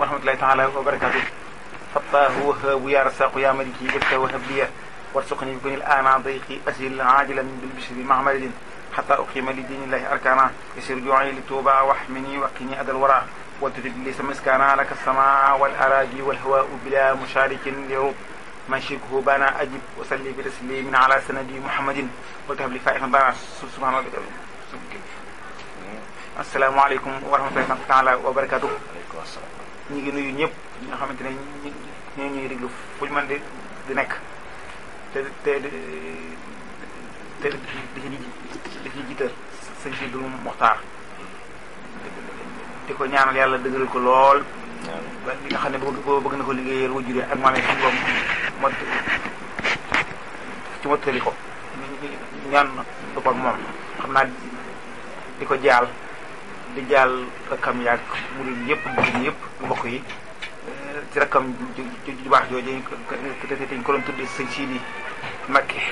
wa rahmatullahi taala wa barakatuh fattaahu wahaabu ya rasaqu ya maliki ifta wahab liya warsuqni bi kunil ana dayqi asil ajilan bil bishri mahmadin حتى أقيم لدين الله أركانا يسير جوعي لتوبة واحمني وقني أدى الورى وتجد لي سمسكانا لك السماء والأراضي والهواء بلا مشارك لرب من شركه بانا أجب وسلي بتسليم على سندي محمد وتهب لي فائحا بانا سبحان ربك السلام عليكم ورحمة الله تعالى وبركاته ñu ngi nuyu ñëpp ñi nga xamante ne ñoo ñuy déglu fu ñu mën di di nekk te te te di di ci jiital sëñ si dul Muxtaar di ko ñaanal yàlla dëgëral ko lool ba li nga xam ne bëgg bëgg na ko liggéeyal wajur ak maam yi suñu boom mot ci mottali ko ñaan du ko moom xam naa di ko jaal di jaal rakkam yaag murid yëpp murid yëpp mbokk yi ci rakkam ju ju baax jooju te dañ ko doon tudde sëñ Sidi Mbakke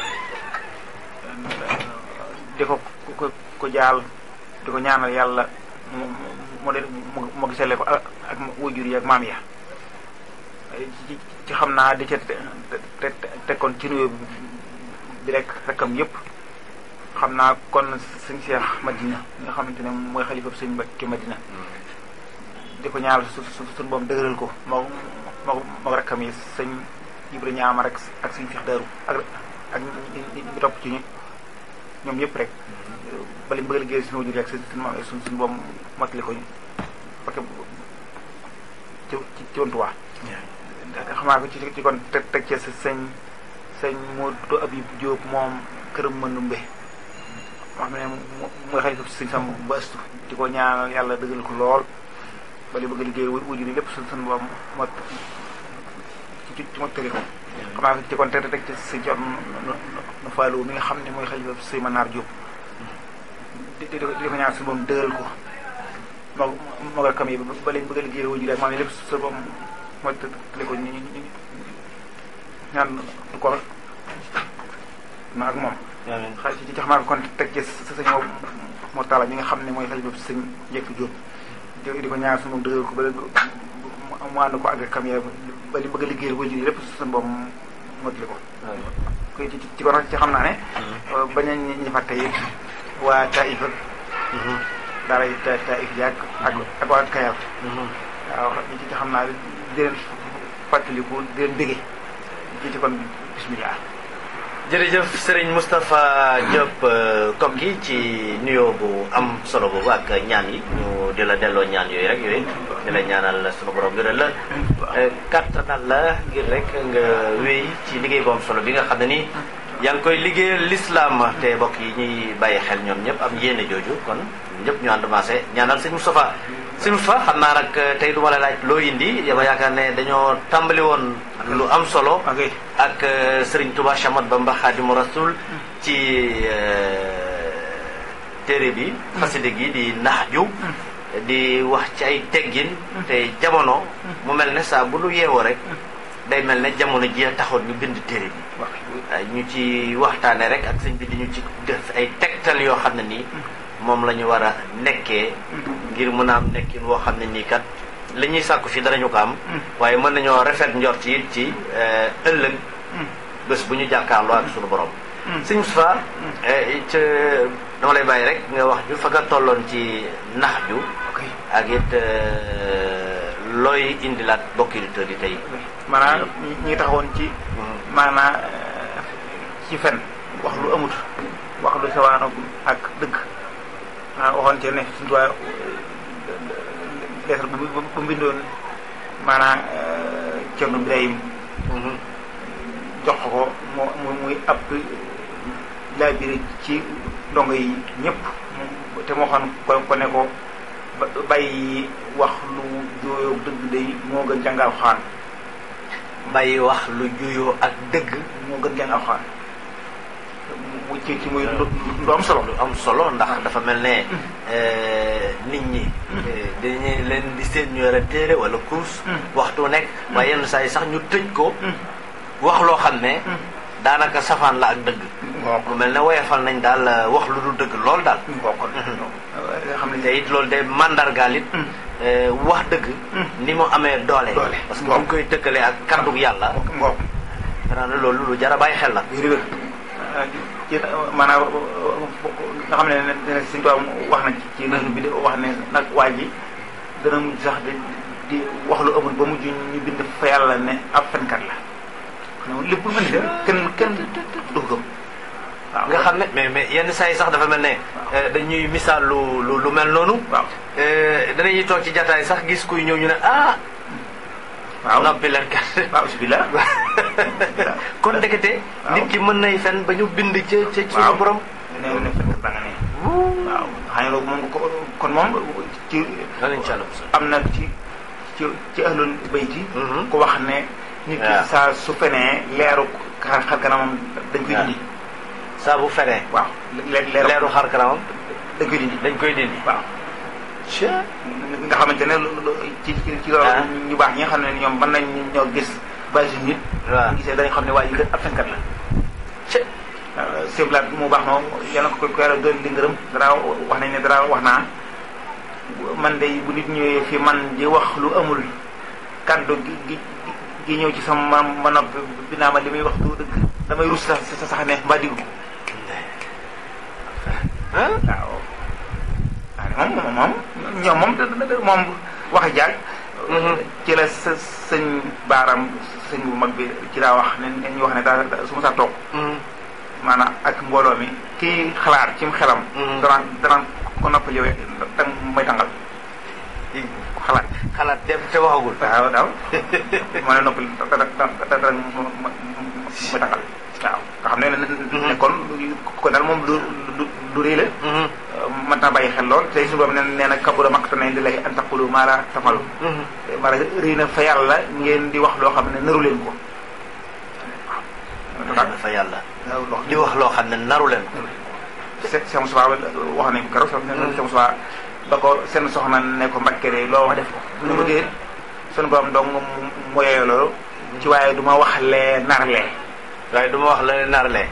di ko ko ko jaal di ko ñaanal yàlla mu mu de mu gisale ko ak wajur yi ak maam ya ci ci xam naa di ca te tekkoon ci nuyoo bi rek rakkam yëpp xam naa kon sëñ Cheikh Madina nga xamante ne mooy xalifa sëñ Mbakke Madina di ko ñaanal su su suñu boom dëgëral ko moo moo moo rakkam yi sëñ Ibra ñaama rek ak sëñ Cheikh Daaru ak ak ñi topp ci ñu ñoom ñëpp rek bali bëgg liggéey suñu wajur ak suñu maam suñ suñu boom mottali ko parce que ci ci ci wantuwaa xam naa ko ci ci kon teg teg ci sëñ sëñ Modou Abib Diop moom këram mënumbe moo xam ne mooy xalifa sëñ Sam ba astu di ko ñaanal yàlla dëggal ko lool bali bëgg liggéey wajur yi lépp suñ suñu boom mot ci ci mottali ko xam naa ko ci kon teg teg ci sëñ Coor nu faalu mi nga xam ne mooy xalifa sëñ Manar Diop di di di ko ñaan suñu boom dëggal ko moo moo nga kam yi ba leen bëgg a liggéey wajur ak maam yi lépp su boom moo tële ko ñu ñu ñaan du ko ma ak moom xay ci ci xamaa kon teg ci sa sëñ moo taala ñi nga xam ne mooy xalifa sëñ njëkk Diop di ko ñaan suñu boom dëggal ko ba mu ànd ko ak kam yi ba li bëgg a liggéey wajur yi lépp su boom moo tële ko ko ci ci kon ci xam naa ne bañ a ñi fàtte yi waa Taïf ak daara yi ta Taïf yaag ak ak waa Kayal waaw ñi ci xam naa di leen fàttaliku di leen bége ci ci kon bismillah jërëjëf Serigne Moustapha Diop Koki ci nuyoo bu am solo boobu ak ñaan yi ñu di la delloo ñaan yooyu rek yooyu di la ñaanal sunu borom gëral la kattanal la ngir rek nga wéy ci liggéey bu am solo bi nga xam ne ni yaa ngi koy liggéeyal l'islam te mbokk yi ñuy bàyyi xel ñoom ñëpp am yéene jooju kon ñëpp ñu ànd maase ñaanal sëñ Moustapha sëñ Moustapha xam naa nag tey du ma la laaj loo indi dama yaakaar ne dañoo tàmbali woon lu am solo ak Serigne Touba Chamat Bamba Khadimu Rasul ci téere bi xaside gi di naxju di wax ci ay teggin te jamono mu mel ne saa bu nu yeewoo rek day mel ne jamono ji a taxoon ñu bind téere bi ñu ci waxtaane rek ak sëñ bi di ñu ci def ay tegtal yoo xam ne nii moom la ñu war a nekkee ngir mën a am nekkin woo xam ne nii kat li ñuy sàkku fi danañu ko am waaye mën nañoo rafet njort yi ci ëllëg bés bu ñu jàkkaarloo ak suñu borom sëñ Moustapha ca dama lay bàyyi rek nga wax ju fa nga tolloon ci nax ju ak it looy indilaat bokki auditeurs yi tey maanaam ñi ngi taxawoon ci maanaam ci fen wax lu amut wax lu sawaano ak dëgg ah waxoon ci ne suñu tubaab leetar bu bu mbindoon maanaam Cerno Birahim jox ko mu muy ab laabire ci ndongo yi ñëpp te moo xam ko ko ne ko bàyyi wax lu jooyoo dëgg day moo gën jàngal xaan bàyyi wax lu juyoo ak dëgg moo gën jàngal xaan mu ci ci muy lu am solo lu am solo ndax dafa mel ne nit ñi dañuy leen di seen ñu yore téere wala course waxtu nekk waaye yenn saa yi sax ñu tëj ko wax loo xam ne daanaka safaan la ak dëgg mu mel ne woyefal nañ daal wax lu dul dëgg lool daal bokkon xam ne te it loolu day mandargaal it wax dëgg ni mu amee doole Doole. parce que bu ñu koy tëkkalee ak kàddug yàlla ngoog xanaa ne loolu lu jar a bàyyi xel la wér wér ci maanaam nga xam ne ne suñu tubaab wax na ci ci réseau bi de wax ne nag waa ji dana mujj sax di di wax lu amul ba mujj ñu bind fa yàlla ne ab fenkat la xam lépp lu mel ni kenn kenn du ko gëm waaw nga xam ne mais mais yenn saa yi sax dafa mel ne eh, dañuy misaal lu lu lu mel noonu waaw Eh, danañuy toog ci jataay sax gis kuy ñëw ñu ne ah waaw noppi leen kat waaw bismillah kon ndekete waaw. nit ki mën nay fen ba ñu bind ca ca waaw suñu borom ne ne fenkat la nga ne waaw xam ne loolu moom ko kon moom ci lan lañ ci àll bu am na ci ci ci ahlul bayti Mhm. ku wax ne nit ki waaw. saa su fenee leeru xar xar kanamam dañ koy waaw. dindi saa bu fenee waaw le- leeru leeru xar kanamam dañ koy dindi dañ koy dindi waaw nga xamante ne lu- lu- ci ci ci loolu Ah. ñu baax ñi nga xam ne ñoom mën nañ ñoo gis basi nit waaw ñu gisee dañu xam ne waa ji kat ab fenkat la siblaat mu baax moom yàlla ko ko yàlla doon di ngërëm dara wax nañ ne dara wax naa man day bu nit ñëwee fi man di wax lu amul kàddu gi gi gi ñëw ci sama ma nopp bi naa ma li muy wax du dëgg damay rus sax sa sax ne mbaa diggu ah waaw waaw moom moom ñoom moom da- da- da- moom wax jaag ci la sa sëñ baaram sëñ bu mag bi ci daa wax ne ne ñu wax ne daa su ma saa toog maanaam ak mbooloo mi kii xalaat ci xelam Mhm. danaan danaan ko noppal yow dang may tàngal ku xalaat xalaat dem te waxagul waaw daaw moo ne noppal da da da da may tàngal waaw nga xam ne ne kon ko daal moom lu lu lu rëy la mën naa bàyyi xel lool tey suñu boobu nee nee na kabura maqtan inda llaahi an taqulu maa laa tafalu maanaam rëy na fa yàlla ngeen di wax loo xam ne naru leen ko waaw dafa yàlla waaw di wax loo xam ne naru leen ko Cheikh Cheikh Moussa wax nañ ko keroog sax ne Cheikh Moussa ba ko seen soxna ne ko Mbàkke de loo wax def ko mu ne ko déet sunu borom dong mu yeyoo loolu ci waaye du ma wax lee nar lee waaye du ma wax la ne nar lee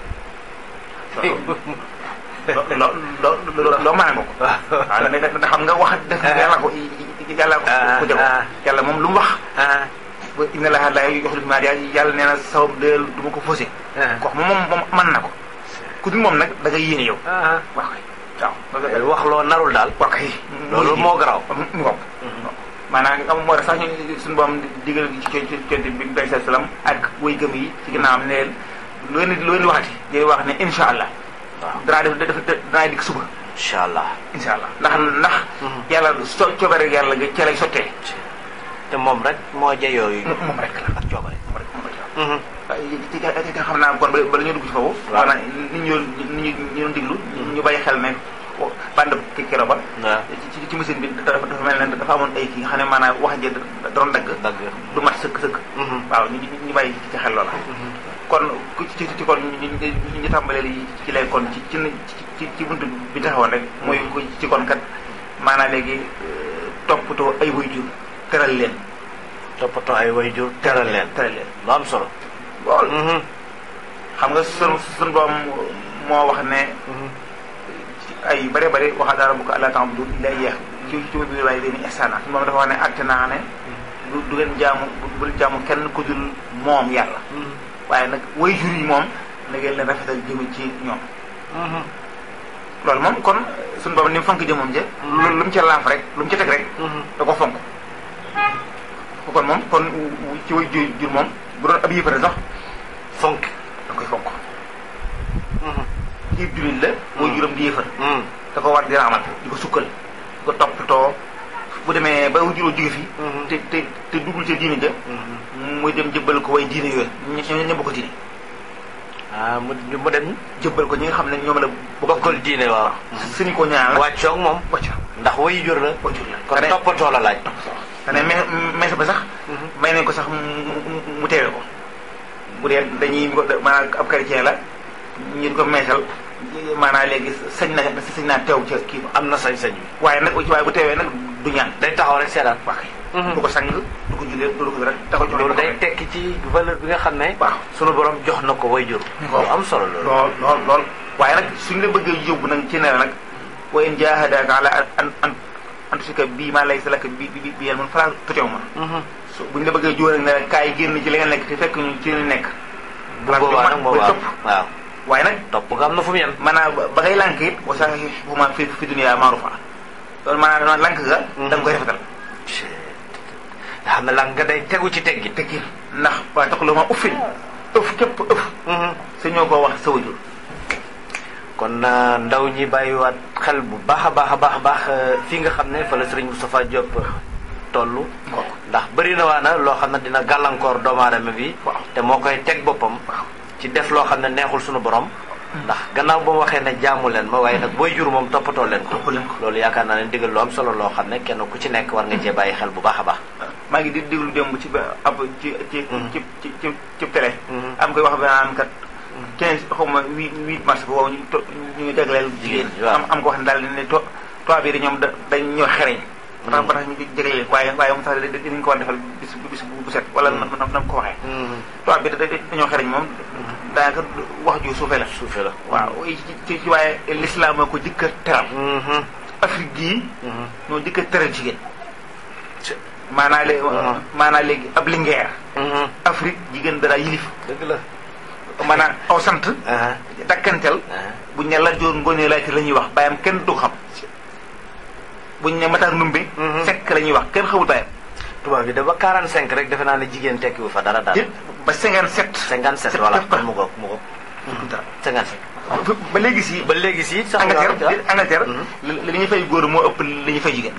loo loo loo loo mën nga ko waaw ne da xam nga wax def yàlla ko yàlla ko ko jago yàlla moom lu mu wax ah ba inna laaha laa yuxlifu maa yàlla nee na sabab de du ma ko faussé ko wax moom moom mën na ko ku dul moom nag da ngay yéene yow ah wax kay waaw wax loo narul daal wax kay loolu moo garaaw mu ngoog maanaam nga moo tax sax ñu suñu boom digal ci ci conte bi bi sa salaam ak way gëm yi ci ginnaawam ne leen lu leen di lu leen di waxati di wax ne insha allah waaw danaa def def danaa dikk suba incha allah insha allah ndax ndax yàlla so coobare yàlla ga ca lay sottee te moom rek moo jeyoo yu moom moom rek la ak coobare moom rek moom rek la ci ci xam naa kon bala ñoo dugg ci foofu Waaw. maanaam nit ñu nit ñu ñu doon diglu ñu bàyyi xel ne bande ki kero ba waaw ci ci machine bi dafa dafa mel ne dafa amoon ay kii nga xam ne maanaam wax ji da doon dagg dagg du mat sëkk sëkk waaw ñu ñu bàyyi ci xel loola kon ku ci ci kon ñu ñu ñu tàmbalee li ci lay kon ci ci ci ci buntu bi taxawoon rek mooy ku ci kon kat maanaam léegi euh, toppatoo ay waajur teral leen toppatoo ay wayjur teral leen teral leen lu am solo lool xam nga sun sun boom moo wax ne ci ay yu bare bare waxa daara bu ko allah ta'budu illa iyyah ci ci bi waaye leen ihsana moom dafa wax ne atte naa ne du du ngeen jaamu bul jaamu kenn ku dul moom yàlla waaye nag way jur yi moom na ngeen leen rafetal jëme ci ñoom loolu moom kon suñu borom ni mu fonk jëmoom je loolu lu mu ca laaf rek lu mu ca teg rek da ko fonk kon moom kon ci way jur jur moom bu doon ab yëfare sax fonk da koy fonk ci jullit la way juram di yëfar da ko war di raamal di ko sukkal di ko toppatoo bu demee ba way juróom jóge fi te te te duggul ca diine ja muy dem jëbbal ko way diine yooyu ñoo ñoo bokk diine ah mu mu dem jëbbal ko ñi nga xam ne ñoom la bokkal diine waaw suñu ko ñaan la wàccoog moom wacc ndax wayjur la wajur la kon toppatoo la laaj dane me meesa ba sax may nañ ko sax mu mu- mu teewe ko bu dee dañuy maanaam ab chrétien la ñu di ko meesal maanaam léegi sañ na sañ naa teew ca kii ba am na sañ-sañ bi waaye nag waaye bu teewee nag du ñaan day taxaw rek seetaan waa kay du ko sang du ko jullee du ko rek da ko jox loolu day tekki ci valeur bi nga xam ne waaw sunu borom jox na ko wayjur lu am solo loolu lool lool lool waaye nag suñu la bëggee yóbbu nag ci ne la nag wa in jahadaka ala an an en tout cas bii maa lay sa lakk bi bi bi yéen man falaa totew ma su buñ la bëggee jóor ne la kaay génn ci li nga nekk te fekk ñu ci li nekk bu boobaa nag moom waaw waaw waaye nag topp nga am na fu mu yem maanaam ba ngay lànk it wa sax fuma fi fi dunya maarufa loolu maanaam lànk ga da nga koy rafetal nga xam ne lànk nga day tegu ci teggi tekki ndax waa tax lu ma uffin ëf képp ëf sa ñoo ko wax sa wajur kon ndaw ñi bàyyiwaat xel bu baax a baax a baax a baax fii nga xam ne fa la Serigne Moustapha Diop toll ndax bëri na waa na loo xam ne dina gàllankoor doomu aadama bi te moo koy teg boppam ci def loo xam ne neexul suñu borom ndax gannaaw ba mu waxee ne jaamu leen ma waaye nag booy jur moom toppatoo leen ko loolu yaakaar naa ne digal lu am solo loo xam ne kenn ku ci nekk war nga cee bàyyi xel bu baax a baax maa ngi di déglu démb ci ba ab ci ci ci ci ci ci télé am koy wax ba naan kat quinze xaw ma huit huit mars boobu ñu to ñu ngi jagleel jigéen am am ko wax ne daal ne to toit bi ñoom da dañ ñoo xereñ ba tax ba tax ñu jagleel waaye waaye moom sax dinañ ko war defal bis bis bu set wala na na ko waxee toit bi dañoo xereñ moom daanaka wax ju suufe la suufe la waaw ci ci waaye l'islam moo ko jëkk a teral Afrique gii ñoo jëkk a teral jigéen maanaa léegi maanaa léegi ab lingeer Afrique jigéen dara yilif dëgg la maanaam aw sant dakkantel buñ ne la joor ngoonee laajte la ñuy wax bàyyam kenn du xam buñ ne mataar numbe sekk la ñuy wax kenn xamul bàyyam tubaab bi da ba 45 rek defe naa ne jigéen tekkiwu fa dara daal ba 57 57 voilà kon mu ngoog mu ngoog 57 ba léegi si ba léegi si sax Angleterre Angleterre li ñuy fay góor moo ëpp li ñuy fay jigéen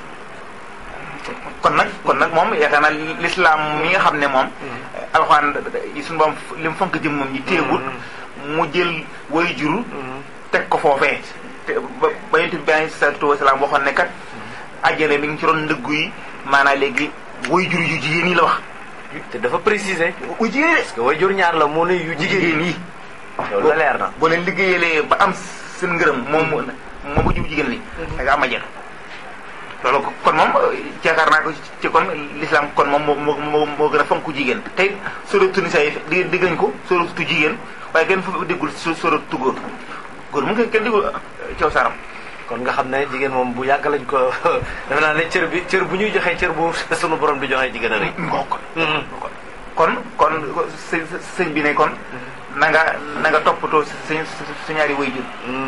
kon nag kon nag moom yaakaar naa l'islam mi nga xam ne moom alxuraan yi suñu boom li mu fonk jëm moom ñi téegul mu jël way juru teg ko foofee te ba ba yonent bi alayhi salaatu wasalaam waxoon ne kat àjjana mi ngi ci ron ndëggu yi maanaam léegi way juru yu jigéen yi la wax te dafa préciser u jigéen yi parce que way jur ñaar la mu ne yu jigéen yi loolu la leer na boo leen liggéeyalee ba am seen ngërëm moom moom bu jub jigéen li da nga am àjjana loolu kon moom yaakaar naa ko ci kon l'islam kon moom moo moo moo gën a fonk jigéen tey suratu nisa yi di digg nañ ko suratu jigéen waaye kenn fu déggul suratu góor góor mu ngi kenn déggul caw saaram kon nga xam ne jigéen moom bu yàgg lañ ko defe naa ne cër bi cër bu ñuy joxee cër bu sunu borom di joxee jigéen a rëy ngoo kon kon kon sëñ bi ne kon na nga na nga toppatoo sa sa ñaari waajur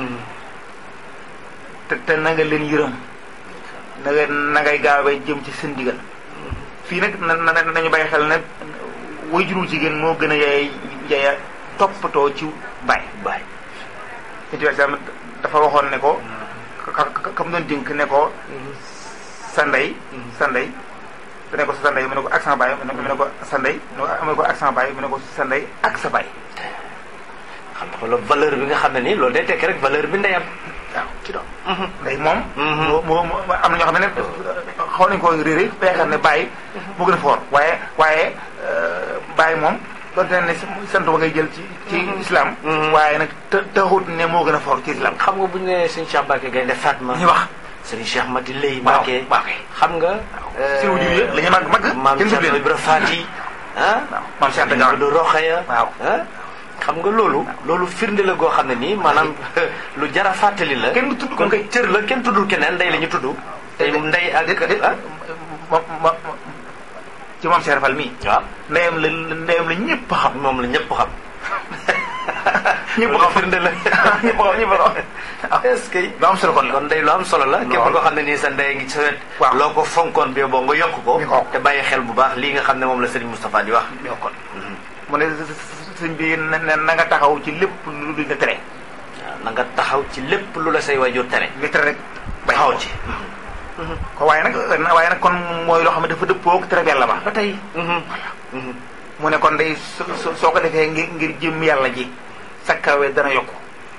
te te na nga leen yërëm na nga na ngay gaawee jëm ci seen digal fii nag na na nañu bàyyi xel ne waajuru jigéen moo gën a yaay yaaya toppatoo ci baay baay situation dafa waxoon ne ko kam doon dénk ne ko sa ndey sa ndey te ne ko sa ndey mu ne ko ak sa baay mu ne ko sa ndey mu ne ko ak sa baay mu ne ko sa ndey ak sa baay xam nga loolu valeur bi nga xam ne nii loolu day tekki rek valeur bi ndeyam waaw ci doom ndey moom moo moo am na ñoo xam ne xaw nañu ko réeré ba yaakaar ne bàyyi moo gën a foor waaye waaye bàyyi moom donte ne sant ba ngay jël ci ci islam waaye nag te taxut ne moo gën a foor ci islam xam nga bu ñu nee sëñ Cheikh Mbacke Gaynde Fatma ñu wax sëñ Cheikh Mati Lay Mbacke xam nga si wujur yi la ñu mag mag maam Cheikh Ibra Fati ah maam Cheikh Anta du Roxaya waaw xam nga loolu loolu firnde la goo xam ne nii maanaam lu jara fàttali la kenn du tudd kon kay cër la kenn tuddul keneen ndey la ñu tudd tey ndey ak ma ci moom Cheikh Fall mii waaw ndeyam la ndeyam la ñëpp xam moom la ñëpp xam ñëpp xam firnde la ñëpp xam ñëpp xam est-ce que lu am solo kon la kon ndey lu am solo la képp koo xam ne nii sa ndey ngi sa wet waaw loo ko fonkoon bi boo nga yokk ko ñu ko te bàyyi xel bu baax lii nga xam ne moom la Serigne Moustapha di wax kon mu ne sëñ bi na na nga taxaw ci lépp lu duñ la tere waaw na nga taxaw ci lépp lu la say waajur tere li tere rek taxaw ci ko waaye nag waaye nag kon mooy loo xam ne dafa dëppoo ak tere yàlla ba ba tey mu ne kon day soo ko defee ngir ngir jëm yàlla ji sakkawe dana yokku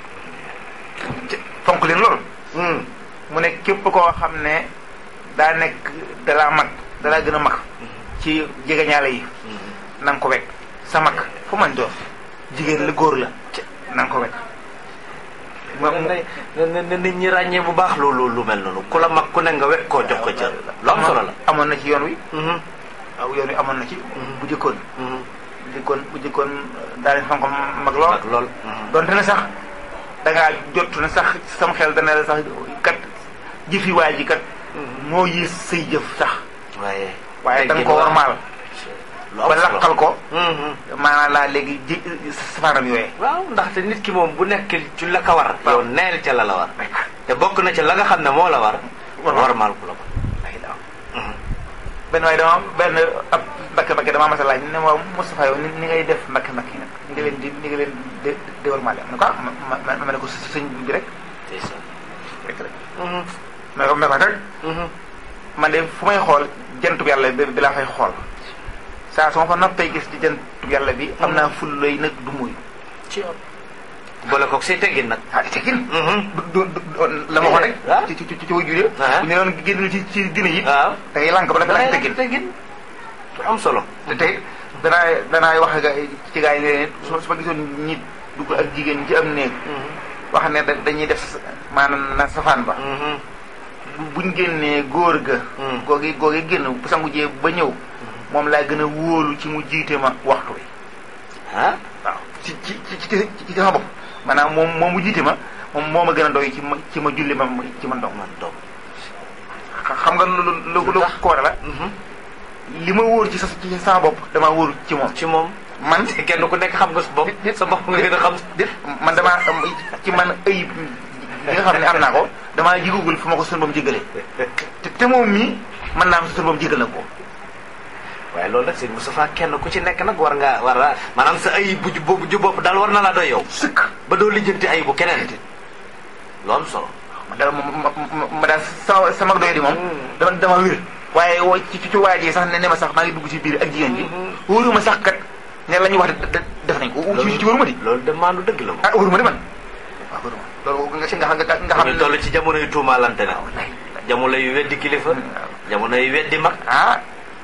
fonk leen loolu mu ne képp koo xam ne daa nekk dalaa mag dalaa gën a mag ci jegeñaale yi na nga ko wekk sa mag fu man doon jigéen la góor la na nga ko wekk na nit ñi ràññee bu baax loolu lu mel noonu ku la mag ku ne nga wekk koo jox ko cër lu am solo la amoon na ci yoon wi waaw yoon wi amoon na ci bu jëkkoon bu jëkkoon bu jëkkoon daal di fonk mag lool mag lool donte ne sax dangaa jot ne sax sam xel dana la sax kat jëfi waa ji kat moo yées say jëf sax waaye waaye da nga teggin ko waa- warmaal lu am ba solo. lakkal ko Mhm. maanaam laa léegi ji safaanam yooyee waaw ndaxte nit ki moom bu nekk ci la ka war Waaw. yow neel ca la la war te bokk na ca la nga xam ne moo la war Warmaal. warmaal ku la ko benn waaye dama benn ab mbakke mbakke damaa mas a laaj ne ma Moustapha yow ni ni ngay def mbakke mbakke nag ni nga leen di ni nga leen di di warmaale ma ne ko ah ma ma ma ne ko sa sëñ bi rek ndeysaan rek rek Mhm. ma ne ko ma ne ko rek Mhm. man de fu may xool jantub yàlla bi bi laa fay xool saa su ma fa noppee gis ci jantub yàlla bi am naa ful lay nag du muy ci yow boole koog say teggin nag ah di teggin Mhm. du du du la ma waxoon rek waaw. ci ci ci ci wajur yi Ah. bu ñu doon génn ci ci dina yi waaw da ngay lànk ba nag da laaj ngay teggin teggin lu am solo te tey danaa danaa wax ga ci gaa yi ne leen su su ma gisoon nit dugg ak jigéen ci am néeg wax ne da- dañuy def maanaam na safaan ba Mhm. bu- buñ génnee góor ga Mm. googi googi génn bu sangu jee ba ñëw moom laa gën a wóolu ci mu jiite ma waxtu wi ah waaw ci ci ci ci ci ci sama bopp maanaam moom moom mu jiite ma moom moo ma gën a doy ci ma ci ma julli ma ci man dong man doom xam nga lu lu lu lu ko waral la li ma wóor ci sa ci sama bopp damaa wóor ci moom ci moom man kenn ku nekk xam nga sa bopp sa bopp nga gën a xam déet man damaa am ci man ayib li nga xam ne am naa ko damaa jigugul fu ma ko sunu boom jégalee te te moom mii mën naa am sunu boom jégal na ko waaye loolu nag sëñ Moustapha kenn ku ci nekk nag war nga war a maanaam sa ayib bu ju boobu ju bopp daal war na laa doy yow sëkk ba doo lijjanti ayibu keneen lu am solo ma daal ma ma ma- ma daal sama sama doy di moom dama dama wér waaye woo ci ci waajee sax ne ne ma sax maa ngi dugg ci biir ak jigéen ji wóoruma sax kat ne la ñuy wax de- de- def nañ ko ci ci wóoruma di loolu de maandu dëgg la moom ah wóoruma di man waaw wóoruma loolu nga ci nga xam nga nga xam ñu toll ci jamono yu tuumaalante na wallaay jamono yu weddi kilifa jamono yu weddi mag ah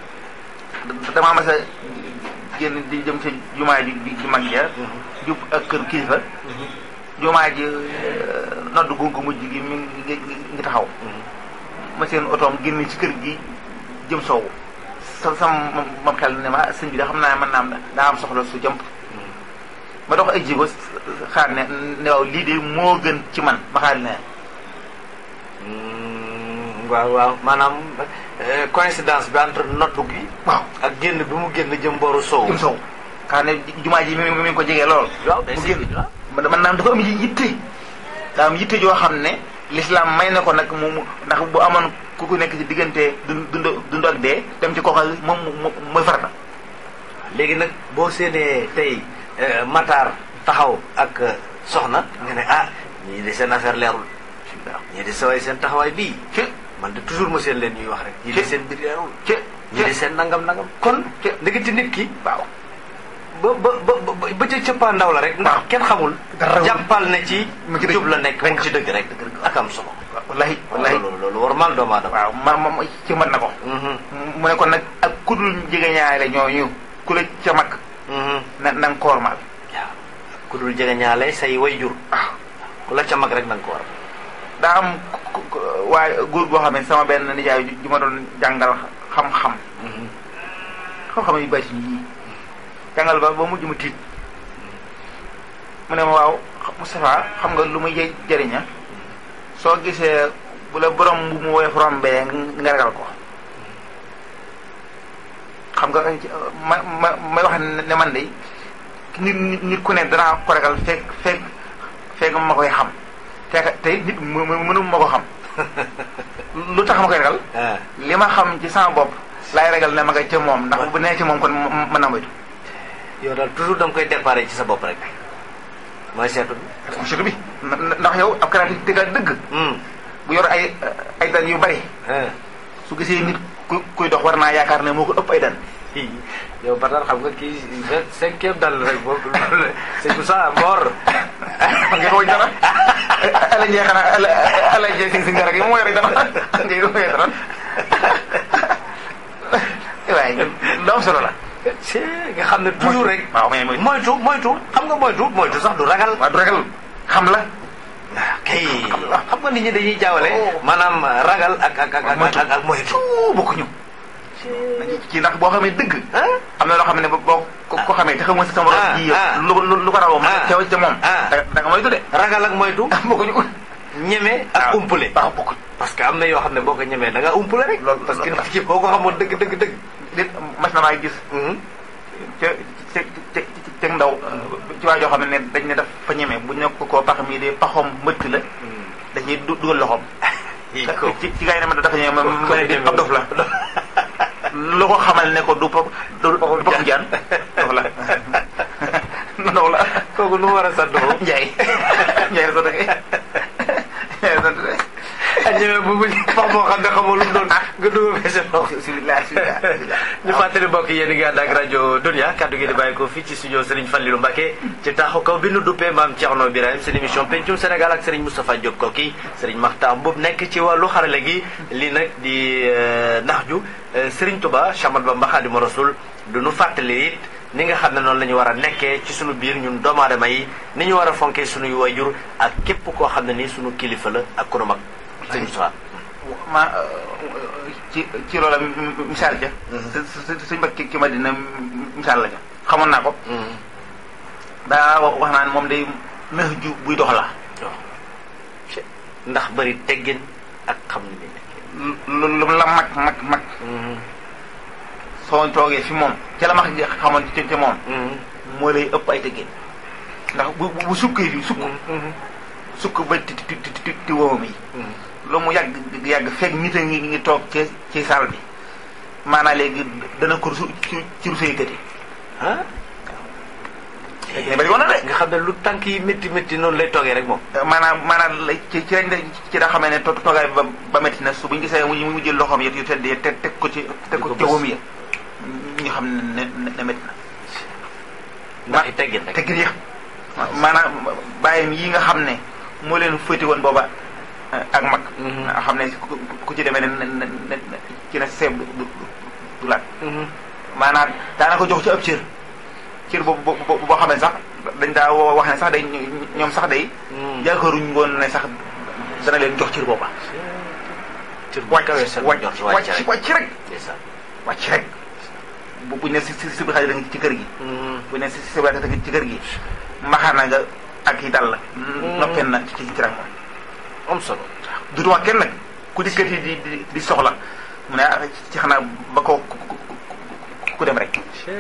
damaa mas a génn di jëm ci jumaa ji ji mag ja jub ak kër kilifa jumaa ji nodd gu gu mujj gi mi ngi ngi taxaw ma seen otoom génn ci kër gi jëm soowu sa sam mam xel ne ma sëñ bi da xam naa mën naa am daa am soxla su jëmp ma dox ay jigo xaar ne ne waaw lii de moo gën ci man ma xaar ne Mm, waaw waaw maanaam euh, coïncidence bi entre noddu gi waaw ak génn bi mu génn jëm booru soow jëm soowu xaar ne jumaa ji mi mi ngi ko jegee lool waaw day mu si génn waaw man man naam dafa am yitte daa am yitte joo xam ne l'islam may na ko nag mu mu- ndax bu amoon ku ku nekk ci diggante dund dund dund ak dee dem ci kooka moom moom mooy farata léegi nag boo séenee tey euh, Matar taxaw ak euh, soxna nga ne ah ñii de seen affaire leerul ñii de saway seen taxawaay bii ci man de toujours ma seen leen ñuy wax rek ñii de seen mbir leerul ci ñii de seen nangam nangam kon ci ndegeti nit ki waaw ba ba ba ba ba ca cëppaa ndaw la rek ndax waaw. kenn xamul Dara wul. jàppal ne ci Mu ci dëgg. jub la nekk mu Rek. ci dëgg rek Dëgg. ak am solo wallahi wallahi loolu loolu war mal doomu aadama waaw ma ma ma- ci mën na ko Mhm, mu ne kon nag ak ku dul jege ñaare ñooñu ku la ca mag mhm. na na nga ko wormaal waaw ku dul jege ñaale say way jur waaw ku la ca mag rek na nga ko war daa am ku- ku- waaye góor goo xam ne sama benn nijaay ju ma doon jàngal xam-xam xam-xam yu bari yi jàngal ba ba mujj mu tiit mu ne ma waaw Moustapha xam nga lu muy jë- jëriña soo gisee bu la borom bu mu woyof rombee nga ragal ko xam nga ma ma may wax ne man de nit nit nit ku ne danaa ko ragal fekk fekk fekk ma koy xam te tey nit mu mu- mënu ma ko xam lu tax ma koy ragal ah li ma xam ci sama bopp laay ragal ne ma nga ca moom ndax bu nee ci moom kon m- mën naa moytu yow daal toujours da nga koy déparé ci sa bopp rek mooy seetu bi surtout bi na- na- ndax yow ab créativité nga dëgg Hmm. bu yor ay ay dan yu bari ah. su gisee nit ku kuy dox war naa yaakaar ne moo ko ëpp ay dan yow ba daal xam nga kii vingt cinquième dal rek boobu c'est pour ça mort nga koy dara ala njee xanaa ala ala njee si si dara gi moo yore dara ngay yore dara waaye lu am solo la ci nga xam ne toujours rek waaw mais mooy moytu moytu xam nga moytu moytu sax du ragal waaw du ragal xam la kay xam nga nit ñi dañuy jaawale maanaam ragal ak ak ak ak ak ak moytu bokkuñu ci ndax boo xamee dëgg ah am na loo xam ne boo ko ko xamee te xamoo si sama Ah, borom ji yow ah. lu lu lu ko rawoo mën Ah. a teew ca moom Ah. da da nga moytu de ragal ak moytu bokkuñu ñeme ak waaw umpule waaw bokkuñ parce que am na yoo xam ne boo ko ñemee da nga umpule rek Loolu- parce que loolu- nit ki boo ko xamoon dëgg dëgg dëgg nit mas na maa gis ca ca ca ca ndaw ci waa joo xam ne dañ ne daf fa ñeme bu ñu ne ko koo pax mii de paxom mbëtt la dañuy du dugal loxoom yi ko ci ci gars yi ne ma dafa ñeme ma Ko- ma ne di ab dof la lu ko xamal ne ko du pa du du paxu jaan dof la ndox la kooku nu mu war a sant moom Njaay Njaay la sant kay Njaay la sant kay ak ñemee bu bu wax moo xam ne xamoo lu mu doon nga dugal ko sa loxo bismillah bismillah ñu fàttali mbokk yéen a ngi ànd ak rajo Dunia kaddu gi di bàyyi ko fii ci studio Serigne Fallilou Mbacké ci taaxu kaw bi nu duppee maam Thierno Birahim seen émission pencum Sénégal ak Serigne Moustapha Diop Koki Serigne Makhtar Mboup nekk ci wàllu xarale gi lii nag di nax ju Serigne Touba Chamat Bamba Khadimu Rasul du nu fàttali it ni nga xam ne noonu la ñu war a nekkee ci sunu biir ñun doomu aadama yi ni ñu war a fonkee sunuy wayjur ak képp koo xam ne ni sunu kilifa la ak ku nu mag Serigne Moustapha ma ci ci loola misaal ja suñ mbokk ki ma dina misaal la ja xamoon naa ko daa wax naa ne moom day nëx ju buy dox la ndax bëri teggin ak xam ni muy nekkee lu lu la mag mag mag soo toogee fi moom ca la mag xamoon ci ci moom moo lay ëpp ay teggin ndax bu bu sukkee fi sukk sukk ba ti ti ti ti ti woomam yi lu mu yàgg yàgg fekk nit a ngi ngi toog ci ci saal bi maanaam léegi dana ko su ci ci rusa yëkkati ah ne bari woon na de nga xam ne lu tànk yi métti métti noonu lay toogee rek moom maanaam maanaam la ci ci lañ ci daa xamee ne to toogaay bi ba ba métti na su bu ñu gisee mu mu jël loxoom yet yu tedd yi teg teg ko ci teg ko ci woom yi ñu xam ne ne ne métti na ndax i teggin rek teggin yi maanaam bàyyam yi nga xam ne moo leen fëti woon booba ak mag nga xam ne ku ku ci demee ne ne ne ci na seeb du du du laat maanaam daana ko jox ci ab cër cër boobu boo boo xam ne sax dañ daa woo wax ne sax day ñoom sax day yaakaaruñ woon ne sax dana leen jox cër booba cër bu kawee seen wàcc njort wàcc wàcc rek wàcc rek ndeysaan wàcc rek bu buñ ne si si si bi xaaj da nga ci kër gi buñ ne si si bi xaaj ci kër gi mbaxaana nga ak yi dal la noppeen na ci ci rek moom am solo du wax kenn nag ku dikkati di di di soxla mu ne ah ci xanaa ba ko ku ku ku- ku dem rek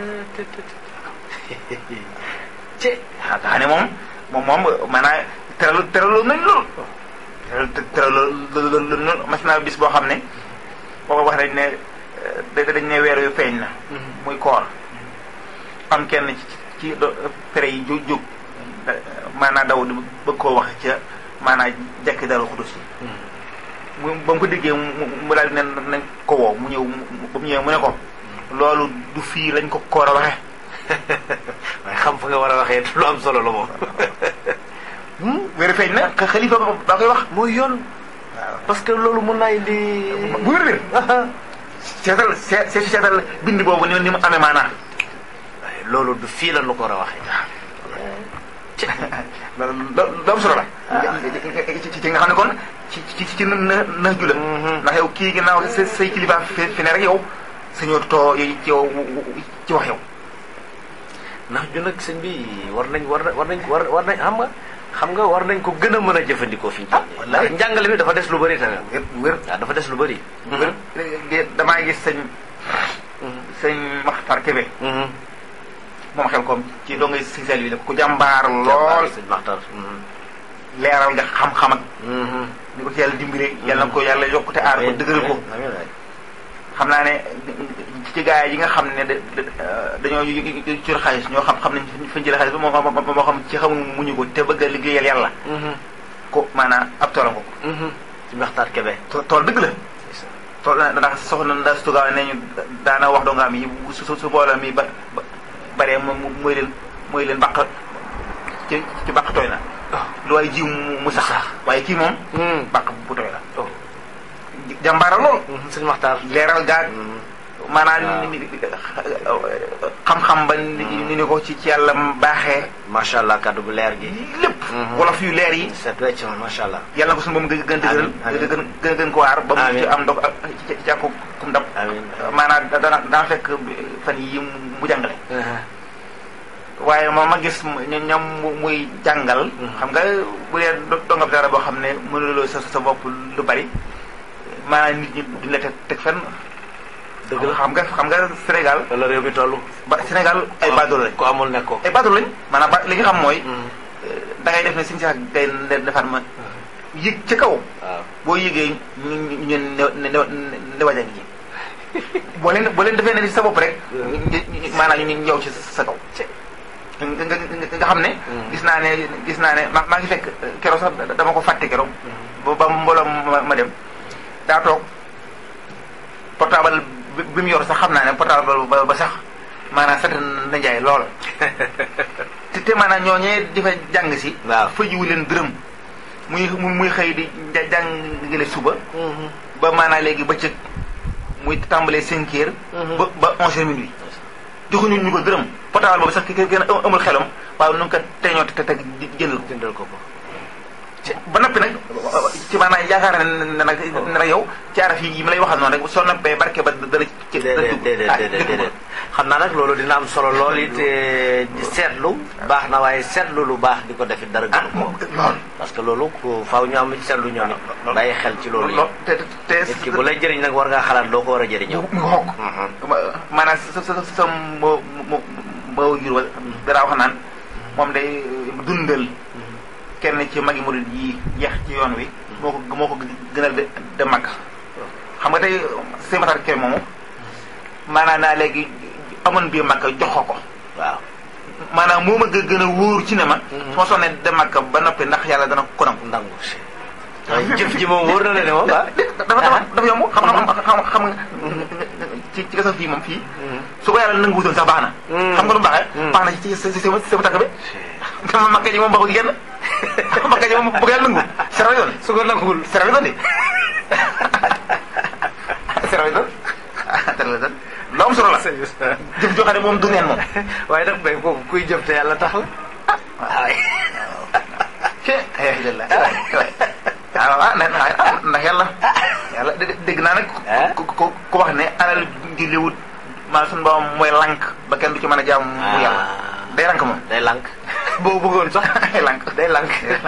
ci ah nga xam ne moom moom moom maanaam teralu teralu nañ lool teral teralu lool mas naa bis boo xam ne boo wax nañ ne da dañ ne weer yu feeñ na muy koor am kenn ci ci do- pere yi jóg jóg maanaam daw di bëgg koo wax ca maanaam jekki dara xudus yi mu ba mu ko déggee mu mu daal di ne nañ ko woo mu ñëw mu ba mu ñëwee mu ne ko loolu du fii lañ ko koor a waxe waaye xam fa nga war a waxee lu am solo la moom wér feeñ na ka xalifa ba ba koy wax mooy yoon parce que loolu mun naa indi bu wér wér seetal see see- seetal bind boobu ni ni mu amee maanaa waaye loolu du fii la nu ko war a waxee ci lu am solo la ci ci nga xam ne kon ci ci ci na na na ju la ndax yow kii ginnaaw sa say kilifa fi fi ne rek yow sañoo too ci yow ci wax yow ndax ñu nag sëñ bi war nañ war na war nañ war war nañ xam nga xam nga war nañ ko gën a mën a jëfandikoo fi ñu toll nii wallaay. ndax njàngale mi dafa des lu bëri tamit wér wér waaw dafa des lu bëri wér de- damaa gis sëñ sëñ Maxtar Kébé moom xel kom ci doo ngay si sel bi la ku jàmbaar lool sëñ Maxtar leeral nga xam-xam ak ni ko ci yàlla dimbale yàlla na ko yàlla yokkute aar ko dëgëral ko xam naa ne ci gaay yi nga xam ne da da- dañoo cur xaalis ñoo xam xam nañ fa ñu jëlee xaalis bi moo xam moo xam ci xamu muñu ko te bëgg a liggéeyal yàlla ko maanaam ab toolam ko ci Maxtar Kebe to- tool dëgg la tool ndax soxna nda stugaaw ne ñu daana wax doo nga am yi su su su booloo mi ba ba baree mo mooy leen mooy leen bàq ci ci bàq tooy na lu waaye jiw mu mu sax waaye kii moom bàq bu tooy la jàmbaara lool sëñ Maxtar leeral gaag maanaam ni- ni- xam-xam ba ni ni ni ko ci ci yàlla baaxee macha allah kaddu gu leer gi lépp wolof yu leer yi set wecc ma macha allah yàlla na ko suñu moom gën gën dëgëral Amiin, gën gën gën ko waar ba mu ci Amiin. am ndog ak ci ci àkku kum ndab amiin maanaam da- dana dana fekk fan yi mu jàngale waaye ma ma gis mu- ña- ñam mu- muy jàngal xam nga bu dee do- dongab dara boo xam ne mënuloo sa sa bopp lu bari maanaam nit ñi duñ la teg teg fenn dëgg la xam nga xam nga Sénégal wala réew mi toll ba Sénégal ay baadoolo lañ ku amul nekk ko ay baadoolo lañ maanaam ba li nga xam mooy da ngay def ne suñu sax day defaat ma yëg ca kaw waaw boo yëgee ñu ñu ne ne ne ne waja ngi boo leen boo leen defee ne sa bopp rek maanaam ñu ñëw ci sa kaw nga nga nga xam ne gis naa ne gis naa ne ma maa ngi fekk keroog sax dama ko fàtte keroog ba ba mbooloo ma ma dem daa toog portable bi bi mu yor sax xam naa ne portable ba ba sax maanaam sant na njaay lool te te maanaam ñooñee di fa jàng si waaw fa jiwu leen dërëm muy muy xëy di ja- jàngale suba ba maanaam léegi bëccëg muy tàmbalee cinq heures ba ba onze heures minuit joxuñu ñu ko dërëm portable boobu sax ki gën a amul xelam waaye nu nga ko teñoo te teg jëndal ko jëndal ko ko ba noppi nag ci maanaam yaakaar ne ne nag ne nag yow ci araf yi yi ma lay waxal noonu rek soo noppee barke ba dana ci dana déedéet dugg déedéet ah déedéet dëgg déedéet xam naa nag loolu dina am solo lool it eh, di seetlu baax na waaye seetlu lu baax di ko defit dara ah gënu ko moom lool parce que loolu ku faaw ñu am seetlu ñoom it bàyyi xel ci loolu lool yi te te nit ki bu lay jëriñ nag war ngaa xalaat loo ko war a jëriñoo mu xokk maanaam sa sa sa moo moo moo jur wala dara wax naan moom day dundal kenn ci magi murid yi yeex ci yoon wi moo ko moo ko gënal de de mag xam nga tey sëñ Matar Kébé moomu maanaam naa léegi amoon bii mag jox ko ko waaw maanaam moo ma gë- gën a wóor ci ne ma su ma sonnee de mag ba noppi ndax yàlla dana ko nangu ndangu si waaye jëf ji moom wóor na la ne moom ah dafa dafa dafa yomb xam xam xam xam nga ci ci gasa fii moom fii su ko yàlla nangu wutoon sax baax na xam nga lu mu baaxee baax na ci ci sama sama tàkk bi dama makka ji moom baxul genn makka ji moom bëgg yàlla nangu seraw doon su ko nanguwul seraw doon de seraw doon seraw doon lu am solo la jëf joo xam ne moom du neen moom waaye nag bay kooku kuy jëf te yàlla tax la waay ci alhamdulilah waaw ah ndax ndax yàlla yàlla dé- dégg naa nag ku ku ku wax ne alal di liwut maa suñu borom mooy lank ba kenn du ci mën a jaam mu yàlla day lank moom day lànk boo bëggoon sax day lank day lànk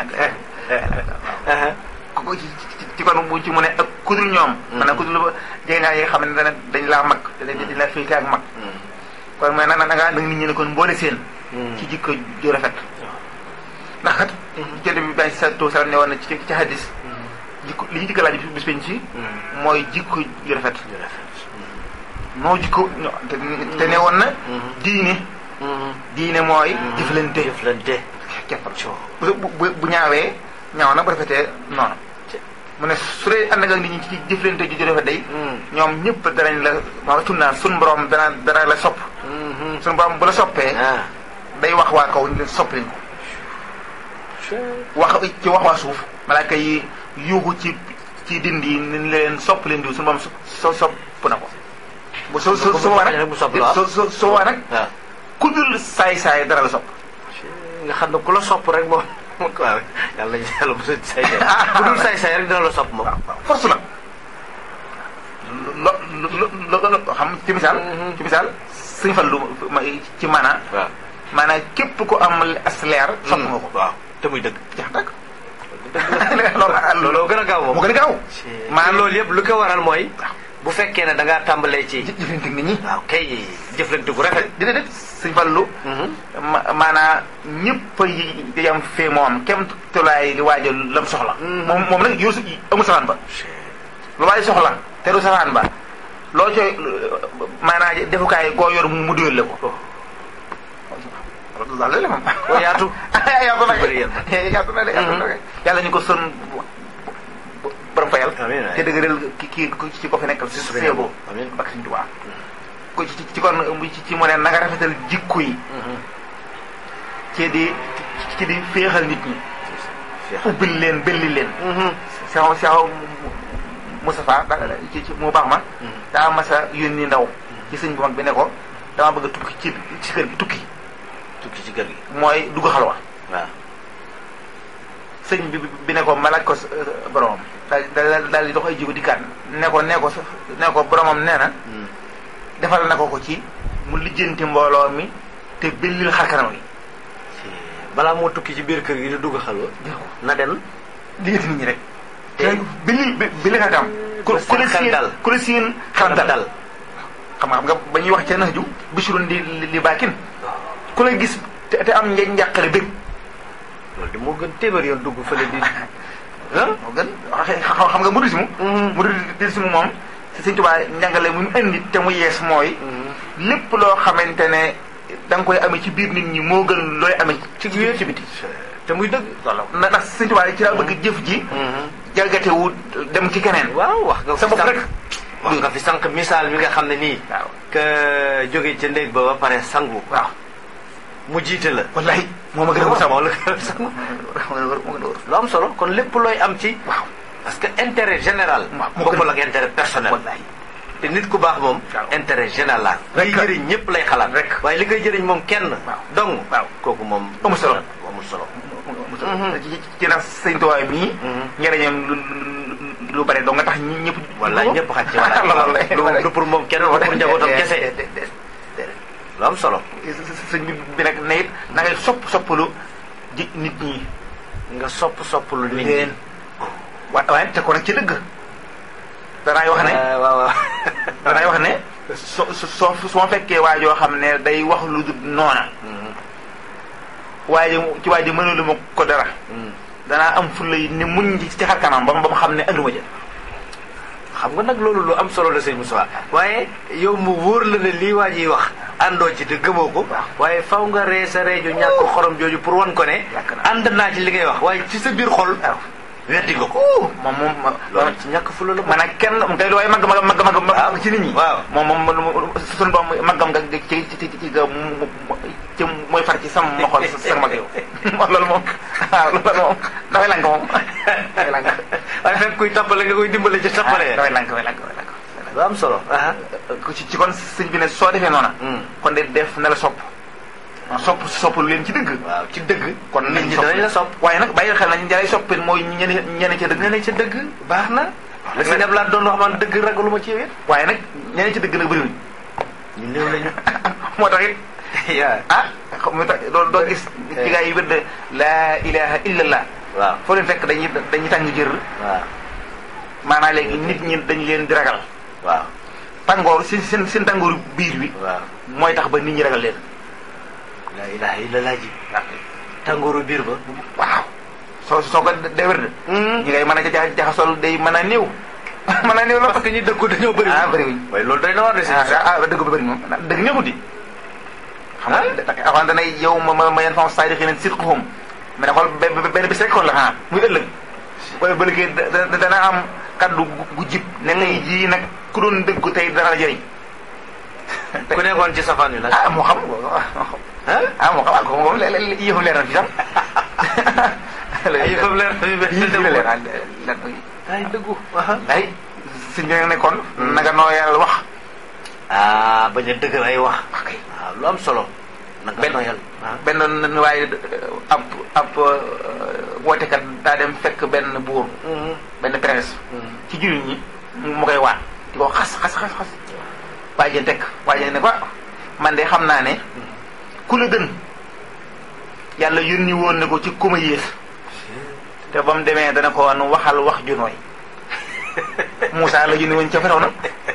ku ko ci ci- ci kon bu ci mu ne ak kudul ñoom maanaam kudul ba jege ngaa yi nga xam ne dana dañ laa mag dañ dañ laa féete ak mag kon mooy na na nga nag nit ñi ne kon mboole seen ci jikko ju rafet ndax kat jënd bi bañ sa to salam ne woon na ci ci hadis jikko li ñu jikko laaj bis penc ci mooy jikko ju rafet noo jikko ño- te te ne woon na diine diine mooy jëflante jëflante keppal bu bu bu ñaawee ñaaw na bu rafetee noonu mu ne su dee ànd nga nit ñi ci jëflante ju ju rafet day ñoom ñëpp danañ la ma tunnaan sun borom dana dana la sopp sun borom bu la soppee ah day wax waa kaw ñu leen sopp leen ko wax ci wax waa suuf malaaka yi yuuxu ci ci dindi ni leen sopp leen diw suñu moom so sopp na ko bu so so so waa nag bu sopp la so so so waa nag waaw ku dul saay saay dara la sopp nga xam ne ku la sopp rek moom waaw yàlla nañu yàlla bu say say bu dul say say rek dina la sopp moom force la lo lo lo lo xam ci misaal ci misaal suñu fan lu ma ci maanaa waaw maanaa képp ku am as leer sopp nga ko waaw te muy dëgg jax tak loolu looloo gën a gaaw moom moo gën a gaaw maa maanaam loolu yëpp lu ko waral mooy bu fekkee ne da ngaa tàmbalee ci jëflante nit ñi waaw kay jëflante gu rafet dina def suñ fallu ma maanaa ñëpp yi yam fee moom kem tolaay li waajal lam soxla moom moom nag yor amul safaan ba lu waaj soxla te du safaan ba loo coy maanaa defukaay goo yor mu duyal la ko daal la moom oo yaatu yaatu na bëri yéen yaatu na de yaatu na de yàlla ñu ko son borom fayal amiin te dëgëral ki kii ci ko fi nekkal si su feeboo amiin ak suñu tubaab ko ci ci kon ci ci mu ne nanga rafetal jikko yi ci di ci di féexal nit ñi ubbil leen belli leen saxaw saxaw Moustapha da ci ci mu baax ma daa masa yónni ndaw ci sëñ bu mag bi ne ko dama bëgg a tukki ci ci kër gi tukki tukki ci kër gi mooy dugg xalwa waaw sëñ bi bi ne ko ma laaj ko boromam daal daal daal di dox ay jigo dikkaat ne ko ne ko ne ko boromam nee na defal na ko ko ci mu lijjanti mbooloo mi te bellil xarkanam yi balaa moo tukki ci biir kër gi di dugg xalwa na dem lijjanti nit ñi rek te bellil bellil xarkanam ku ku la seen xel siin dal ku la siin xelam dal xam nga xam nga ba ñuy wax ca nax ju bisirun di li baakin ku la gis te te am nja njàqare bëgg loolu de moo gën téeméer yoon dugg fële di ah moo gën xam xam nga muridisme muridisme moom si Sëñ Tuubaa njàngale mu indi te mu yees mooy lépp loo xamante ne da nga koy amee ci biir nit ñi moo gën looy amee ci ci biti te muy dëgg na ndax Sëñ Tuubaa ci laa bëgg jëf ji jalgate wu dem ci keneen waaw wax nga sa fi bopp sànq rek wax nga fi sànq misaal mi nga xam ne nii waaw que jóge ca néeg ba ba pare sangu waaw mu jiite la wallahi moo ma gën a wër sama moo la gën a sangu moo gën a wër moo gën a wër lu am solo kon lépp looy am ci waaw parce que intérêt général waaw moo gën bokkul ak intérêt personnel wallahi te nit ku baax moom waaw. intérêt général la Rek liy la. jëriñ ñëpp lay xalaat Rek. waaye li koy jëriñ moom kenn Waaw. dong waaw. kooku moom Amul solo. amul solo ci ci ci nag sëñ Tuubaa mii njëriñam lu lu bare doo nga tax ñi ñëpp wallaay ñëpp xaj ci wala loolu du pour moom kenn du pour njabootam kese lu am solo sëñ bi bi nag ne it na ngay sopp soppalu ji nit ñi nga sopp sopp lu nit leen wa waaye te ko nag ci dëgg danaay wax ne Ah, waaw waaw danaay wax ne so so soo su ma fekkee waa joo xam ne day wax lu dul noona waaye ci waa ji mënulu ma ko dara danaa am fulla yi ni muñ ci ci xar kanam ba mu ba mu xam ne anduma ja xam nga nag loolu lu am solo la sëñ Moussa waaye yow mu wóor la ne lii waa jiy wax àndoo ci te gëmoo ko waaye faw nga ree sa reeju ñàkk xorom jooju pour wan ko ne Yàq na. ànd naa ci li ngay wax waaye ci sa biir xol waaw weddi nga ko moom moom ma loolu ci ñàkk fula la man ak kenn mu kay waaye mag mag mag mag Waaw. mag ci nit ñi Waaw. moom moom moom suñu doom maggam nga ci ci ci ci ga mu ci mooy far ci sama ma xool sa mag yow moom loolu moom waaw loolu moom dafay lank moom dafay lank waaye fekk kuy toppale nga koy dimbale ci toppale dafay lank dafay lank dafay lank lu am solo ah ku ci ci kon sëñ bi ne soo defee noona kon de def na la sopp sopp sopp lu leen ci dëgg waaw ci dëgg kon nit ñi danañ la sopp waaye nag bàyyi xel nañ ñalay soppin mooy ñene ñene ca dëgg nga ne ca dëgg baax na la si neb laa doon wax man dëgg ragalu ma ci yow it waaye nag ñene ca dëgg nag bëriwuñ ñu néew lañu moo tax it yaa ah xam nga tax doo doo gis ci gaa yi wedd laa ilaha illallah waaw foo leen fekk dañuy dañuy tàng jër waaw maanaam léegi nit ñi dañu leen di ragal waaw tàngoor seen seen seen tàngooru biir bi waaw mooy tax ba nit ñi ragal leen laa ilaha illallah ji tàngooru biir ba waaw soo soo ko dee wér ñi ngay mën a ja jaxasol day mën a néew mën a néew la parce que ñi dëggu dañoo bëri ah bëriwuñ waaye loolu doy na war de si ah ah dëgg ba bëri moom dëgg neexut di xam nga avant danay yow ma ma ma yenn fam saay di xëy na sirq xom mais ne xool be- benn bis rek kon la xanaa muy ëllëg wala ba liggéey da- da- dana am kaddu gu- gu jib ne ngay jii nag ku doon dëggu tey dana la jëriñ ku nekkoon ci safaan wi nag ah moo xam ah ah moo xam ah ko moom léeg-léeg yëfam leer na fi sax ay yëfam leer na fi benn yëfam dëggu leer na leer na ay dëggu ay suñ bi nag nekkoon naga nooyal wax ah bañ a dëgër ay wax ok waaw lu am solo nag benn noyal ah benn n- waaye ab ab wootekat daa dem fekk benn buur benn prince ci jullit ñi mu koy waat di ko xas xas xas xas waa ji tekk waa ji ne ko ah, man de xam naa ne ku la gën yàlla yónni woon ne ko ci ku ma yées te ba mu demee dana ko wan waxal wax ju nooy Moussa la yónni woon ca Firawna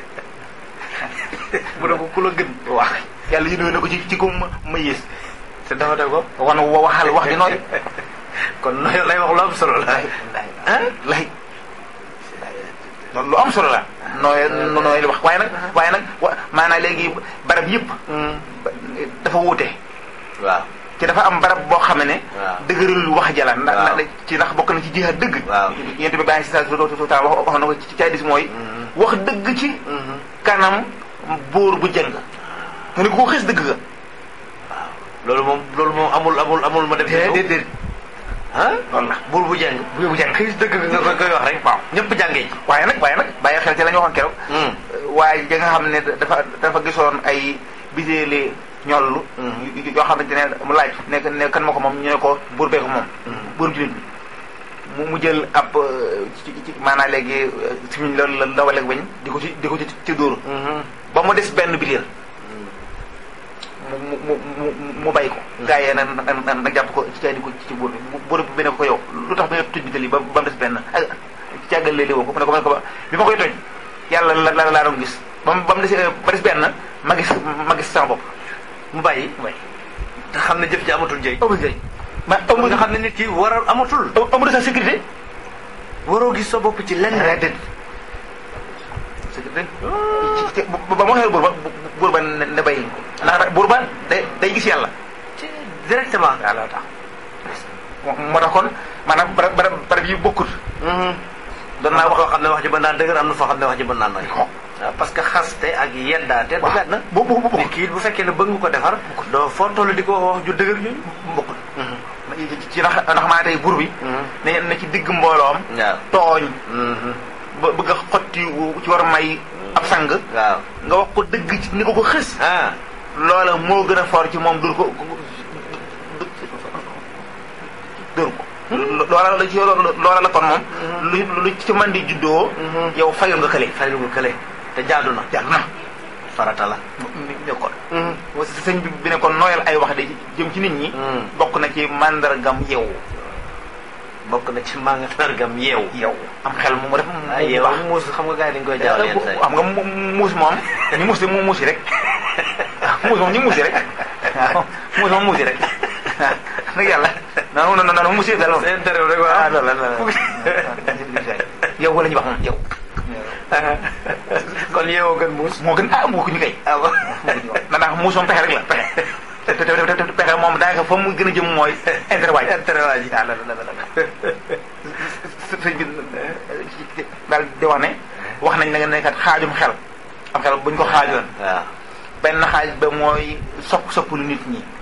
bu ne ko ku la gën wax yàlla yónni woon ne ko ci ci ku ma ma yées te dafa def ko wan wa- waxal wax ju nooy kon noyal lay wax lu am solo la lay lay lay loolu lu am solo la nooy nooy li wax waaye nag waaye nag wa maanaam léegi barab yëpp dafa wuute waaw ci dafa am barab boo xam ne waaw. dëgërul wax jala ndax waaw. ndax ci ndax bokk na ci jihaad dëgg waaw. yent bi bàyyi si sa ta wax wax na ko ci caadis mooy wax dëgg ci kanam buur bu jëng nga ne ko xis dëgg ga loolu moom loolu moom amul amul amul ma def déedéet déedéet ah loolu la buur bu jàng buur bu jëng xiis dëgg nga koy koy wax rek waaw ñëpp jàngee ci waaye nag waaye nag bàyyi xel ci la ñu waxoon keroog waaye ja nga xam ne dafa dafa gisoon ay biséeli ñollu yoo xamante ne mu laaj nekk ne kan ma ko moom ñu ne ko buur bee ko moom buur jullit bi mu mu jël ab ci ci maanaam léegi simiñ loolu la dawaleeg bañ di ko ci di ko ci ci dóor ba mu des benn bitéel mu mu mu mu bàyyi ko gaa yee na na na jàpp ko ci caay di ko ci buur bi buur bi ne ko yow lu tax ba nga tuj bitéel yi ba ba mu des benn ak càggal léegi woo ko mu ne ko mu ne ko bi ma koy toj yàlla la la laa doon gis ba mu ba mu des ba des benn ma gis ma gis sama bopp mu bàyyi way te xam ne jëf ji amatul njëriñ amul njëriñ ma amul nga xam ne nit ki war a amatul amul sa sécurité waroo gis sa bopp ci lenn rek déet sécurité ci ba ma waxee buur ba buur ba ne ne bàyyi ko ndax buur ba day day gis yàlla ci directement yàlla tax moo tax kon maanaam barab barab barab yi bokkut doon naa wax foo xam ne wax ji mën naa dëgër am na foo xam ne wax ji mën naa nooy waaw parce que xaste ak yeddaate du benn bu bu bu nit kii bu fekkee ne bëgg nga ko defar doo foo toll di ko wax ju dëgër ñu bokkut ci ndax ndax maa tey buur bi ne na ci digg mbooloom waaw tooñ ba bëgg a xotti ci war may ab sang waaw nga wax ko dëgg ci ni ko ko xës ah loola moo gën a fort ci moom dur ko dur ko loola la ci loola la kon moom lu lu ci man di juddoo yow fayul nga kële fay lu nga kële te jaadu na jàll na farata la ne kon sëñ bi bi ne kon nooyal ay wax de jëm ci nit ñi bokk na ci màndargam yow bokk na ci mandargam yeewu yow am xel mu def ah mu yeewu baax muus xam nga gars yi dañ koy jaawale yenn saa yi xam nga mu muus moom ñu muus de mu muusi rek muus moom ñu muusi rek waaw muus moom muusi rek nag yàlla non non non muusi daal moom seen terew rek ah waaw loolu la loolu yow wala ñu wax moom yow kon yeewoo gën muus moo gën ah moo ko ñu kay ah ba na ndax muus moom pexe rek la pexe te te te te pexe moom daanaka fa mu gën a jëm mooy interwaaj interwaaj yi waaw la la la la sëñ bi daal di wax ne wax nañ ne ne kat xaajum xel am xel buñ ko xaajoon waaw benn xaaj ba mooy sopp sopp lu nit ñi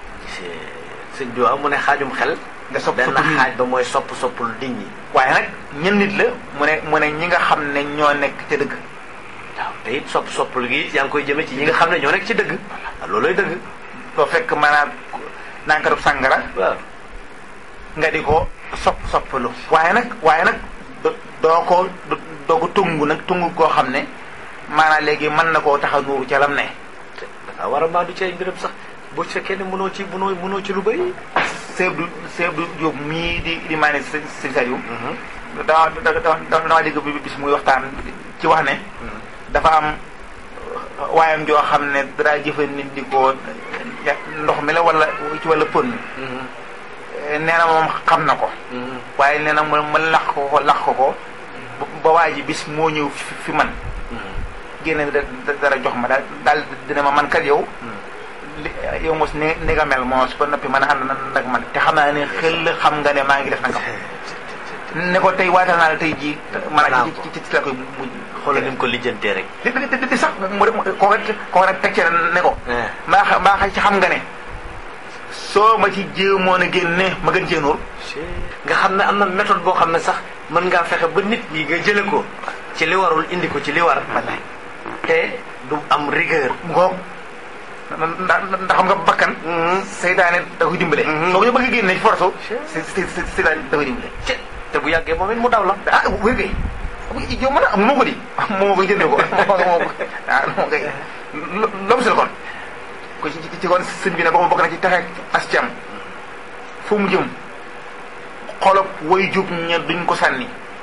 sëñ bi waaw mu ne xaajum xel nga sopp benn sopp nit xaaj ñi ba mooy sopp soppul nit ñi waaye nag ñen nit la mu ne mu ne ñi nga xam ne ñoo nekk ca dëgg waaw te it sopp soppul gi yaa ngi koy jëme ci ñi nga xam ne ñoo nekk ci dëgg waaw looloy dëgg doo fekk maanaam nankarub sàngara waaw nga di ko sopp soppalu waaye nag waaye nag do- doo ko do- doo ko tungu nag tungu koo xam ne maanaam léegi mën na koo tax a nuuru ca lam ne dangaa war a maa du ci ay mbiram sax boo fekkee ne mënoo ci mënoo mënoo ci lu bëri Seydou du Seydou Diop mii di di maa ne sëñ sëñ Saliou dama dama dama dégg bi bis muy waxtaan ci wax ne dafa am waayam joo xam ne dara jëfandikoo ndox mi la wala ci wala pën nee na moom xam na ko waaye nee na ma ma lax ko ko lax ko ko ba waa ji bis moo ñëw fi fi man génne da dara jox ma daal daal dina ma man kat yow li yow mos ni ni nga mel moos ba noppi mën a ànd na nag man te xam naa ne xel xam nga ne maa ngi def nangam ne ko tey waatal naa la tey jii maanaam ci ci ci la koy mujj xoolal ni mu ko lijjantee rek di di di di sax mu de koo koo nag teg ci ne ko maa xa maa xa ci xam nga ne soo ma ci jéemoon a génne ma gën cee nuur nga xam ne am na méthode boo xam ne sax mën ngaa fexe ba nit ñi nga jële ko ci li warul indi ko ci li war wallaay te du am rigueur ngoog ndax ndax xam nga bakkan seytaane da koy dimbale soo ko ñu bëgg a génne ci force si si si seytaane da koy dimbale ci te bu yàggee moom it mu daw la ah wér kay yow mën a moo ko di moo ko jëndee ko moo ko ah moo koy loolu si la kon ko ci ci kon sëñ bi ne boo bokk na ci taxe as cam fu mu jëm xolob way jub ña duñ ko sànni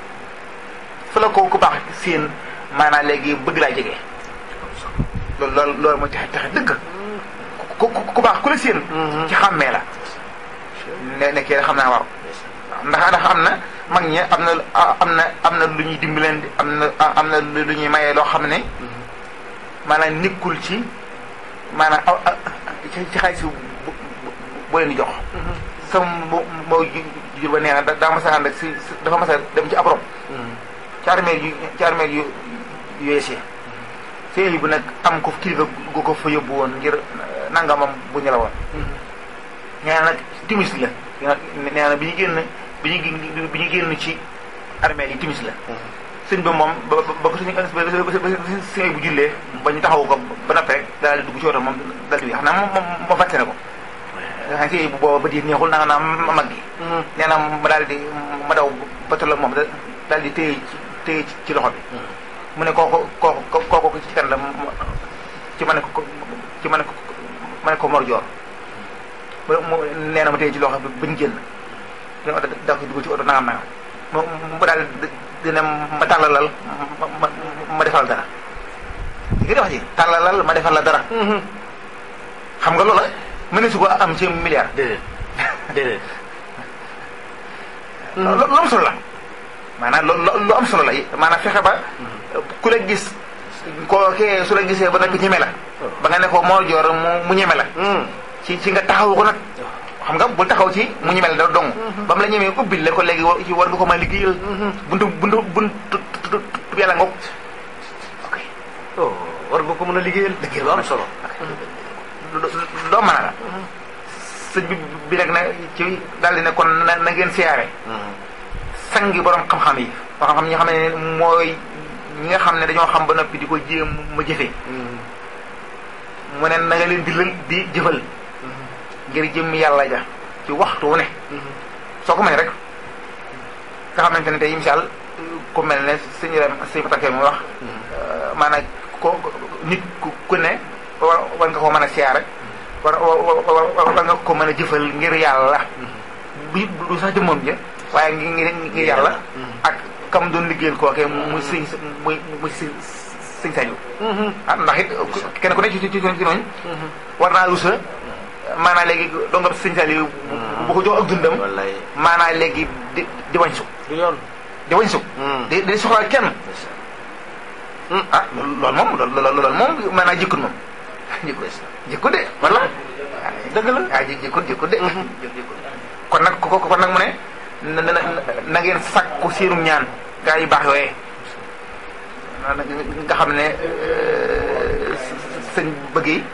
fu la ko ku baax seen maanaam léegi bëgg laa jege loolu loolu loolu mooy taxe taxe dëgg ku ku ku baax ku la seen ci xàmmee la ne nekkee xam naa waaw ndax ndax am na mag ñi am na am na am na lu ñuy dimbaleen am na am na lu ñuy mayee loo xam ne maanaam nekkul ci maanaam aw ci ci xaalis bu bu leen di jox. sama mbo moo jur ba nee na daa mas a ànd ak si dafa mas a dem ci ab rob. ci armeel yu ci armeel yu yu yeesee. seen bu nag am ko kilifa gu ko fa yóbbu woon ngir nangamam bu ñu la woon. nee na nag timis la. nee na bi ñu génn bi ñu bi ñu génn ci armeel yi timis la. sëñ ba moom ba ba ko suñu ba sëñ bu jullee ba ñu taxawu ko ba noppee rek daal di dugg ci oto moom daal di xam naa moom moom moom fàtte na ko. xam sëñ bu booba ba di neexul na nga naa mag gi. nee na ma daal di ma daw ba toll ak moom daal di téye ci téye ci loxo bi. mu ne kooku kooku kooku ci kan la ci ma ne ko ci ma ne ko ma ne ko Mor Dior. ba mu nee na ma téye ci loxo bi bañ génn. daa ko dugg ci oto nangam nangam mu mu daal dina ma tàllalal ma ma ma defal dara li nga wax ci tàllalal ma defal la dara xam nga loola mën na su ko am ci milliard déedéet déedéet lu lu am solo la maanaam lu lu am solo la maanaam fexe ba ku la gis koo kee su la gisee ba nag ñeme la ba nga ne ko moo joor mu mu ñeme la ci ci nga taxaw ko nag xam nga bul taxaw ci mu ñeme la da dong ba mu la ñemee ubbil la ko léegi wa- ci war nga ko mën a liggéeyal buntu buntu buntu yàlla ngoog ok oh war nga ko mën a liggéeyal liggéey lu am solo doo mën a la sëñ bi bi nag na ci daal di ne kon na na ngeen siyaare sangi borom xam-xam yi boo xam-xam ñi nga xam ne mooy ñi nga xam ne dañoo xam ba noppi di ko jéem ma jëfee mu ne na nga leen di lël di jëfal ngir jëm yàlla ja ci waxtu wu ne soo ko mënee rek nga xamante ne tey misaal ku mel ne sëñ Ibrahima sëñ Fatakee mu wax maanaam ko nit ku ku ne war war nga ko mën a siyaare war war war nga ko mën a jëfal ngir yàlla bi du sax jëmmam ja waaye ngi ngir ngir yàlla ak kam doon liggéeyal kookee muy sëñ muy muy sëñ sëñ Saliou ah ndax it kenn ku ne ci ci ci ñooñu war naa rusa maanaa léegi doo nga sëñ Saliou bu ko jox ak dundam wallaay maanaa léegi di di wañ su du yoon di wañ su di di soxla kenn ah loolu moom loolu loolu moom maanaa jikkut moom jikkut jikkut de wala dëgg la ah ji jikkut jikkut de jikkut kon nag ko kon nag mu ne na na na ngeen sakku seenum ñaan gaa yu baax yooyee nga xam ne sëñ bëgg yi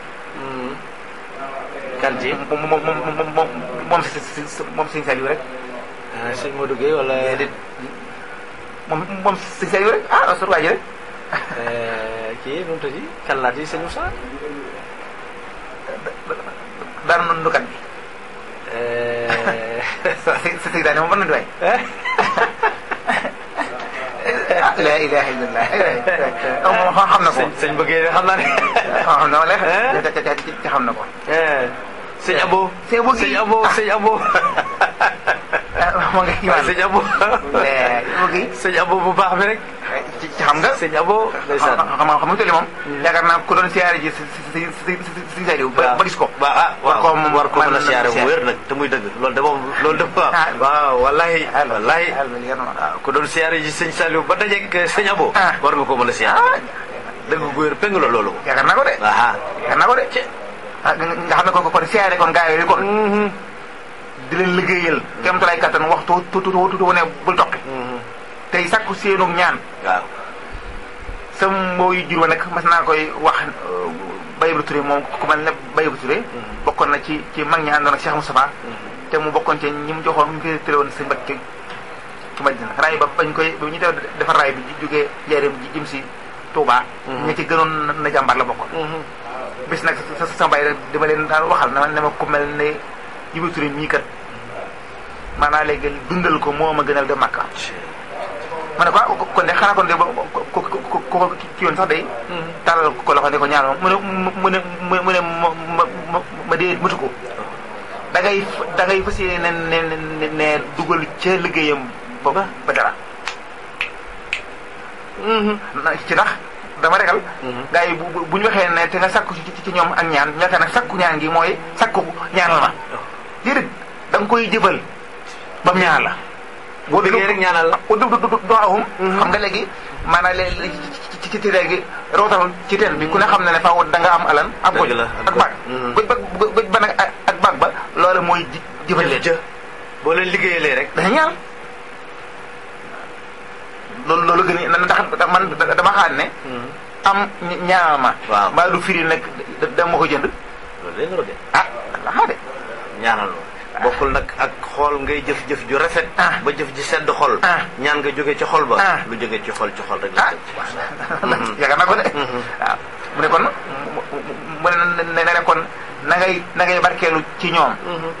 kan ci moom moom moom moom moom si si moom sëñ Saliou rek sëñ Modou Gueye wala déedéet moom moom sëñ Saliou rek ah sur waa ji rek kii nu mu tëddi kan laa di sëñ Moussa dara noonu nukat bi si si si daane moom mën na di waay ah la ilaha illallah moom xam na ko sëñ sëñ bëggee xam naa ne xam na wala xam na ko sëñ Abo sëñ Abo gi sëñ Abo sëñ Abo moo nga imaan sëñ Abo Abo gi sëñ Abo bu baax bi rek ci xam nga sëñ Abo ndeysaan xam nga xam nga tolli moom yaakaar naa ku doon siyaare ji si si si si si Saliou ba ba gis ko waaw ah war koo moom war ko mën a mën siyaare bu siyaare. wér nag te muy dëgg loolu de moom loolu de waaw Ah. waaw wallahi wallahi alhamdulilah waaw ku doon siyaare ji sëñ Saliou ba dajeeg sëñ Abo Ah. war nga ko mën a siyaare dëgg gu wér péng la loolu yaakaar naa ko de aha yaakaar naa ko de ah nga nga xam ne kon kon siyaare kon gaa yooyu kon di leen liggéeyal kem tolluwaay kattan waxtu tu tu tu tu wane bul toqi tey sakku seenu ñaan waaw sa mbooyu jur wa nag mas naa koy wax Baye Ibra Touré moom ku mel ne Baye Ibra Touré bokkoon na ci ci mag ñi àndoon ak Cheikh Moustapha te mu bokkoon ci ñi mu joxoon mu ngi tëré woon sëñ Mbacke ci Madina raay ba bañ koy ba ñu def defar raay bi jógee Njaaréem ji jëm si Touba ña ci gënoon na jàmbar la bokkoon bis nag sa sa mbay rek dama leen daan waxal na ma ne ma ku mel ne Ibra Touré mii kat maanaam léegi dundal ko moo ma gënal de Makka ma ne ko ah kon de xanaa kon de ko ko ko ko ki yoon sax day tàllal ko loxo ne ko ñaan mu ne mu ne mu ne ma ma ma ma dee matu ko da ngay da ngay fas yéene ne ne ne dugal ca liggéeyam ba ba dara na ci ndax dama regal gars yi bu bu- bu ñu waxee ne te nga sakku ci ci ñoom ak ñaan ñaata nag sakku ñaan gi mooy sakku ñaanal ma déedéet da nga koy jëfal ba mu ñaan la boo liggéey rek ñaanal la du du du du awum xam nga léegi maanaam léegi ci ci ci léegi rootal ci teen bi ku ne xam na ne faaw da nga am alan am goj Dëgg la, ak baag Mhm. goj ba goj ba nag ak ak baag ba loolu mooy ji jëfal leen jë boo leen liggéeyalee rek dañu ñaan loolu loolu gën a ndax man dama xaar ne am ñaanal ma Waaw. mbaa du firi nag da- dama ko jënd loolu lay nuru de ah la xaa de ñaanal bokkul nag ak xool ngay jëf-jëf ju rafet Ah. ba jëf ji sedd xol Ah. ñaan nga jóge ci xol ba Ah. lu jóge ci xol ci xol rek la ah jëm. yaakaar naa ko de Mhm. waaw mu ne kon mu mu ne ne ne kon na ngay na ngay barkeelu ci ñoom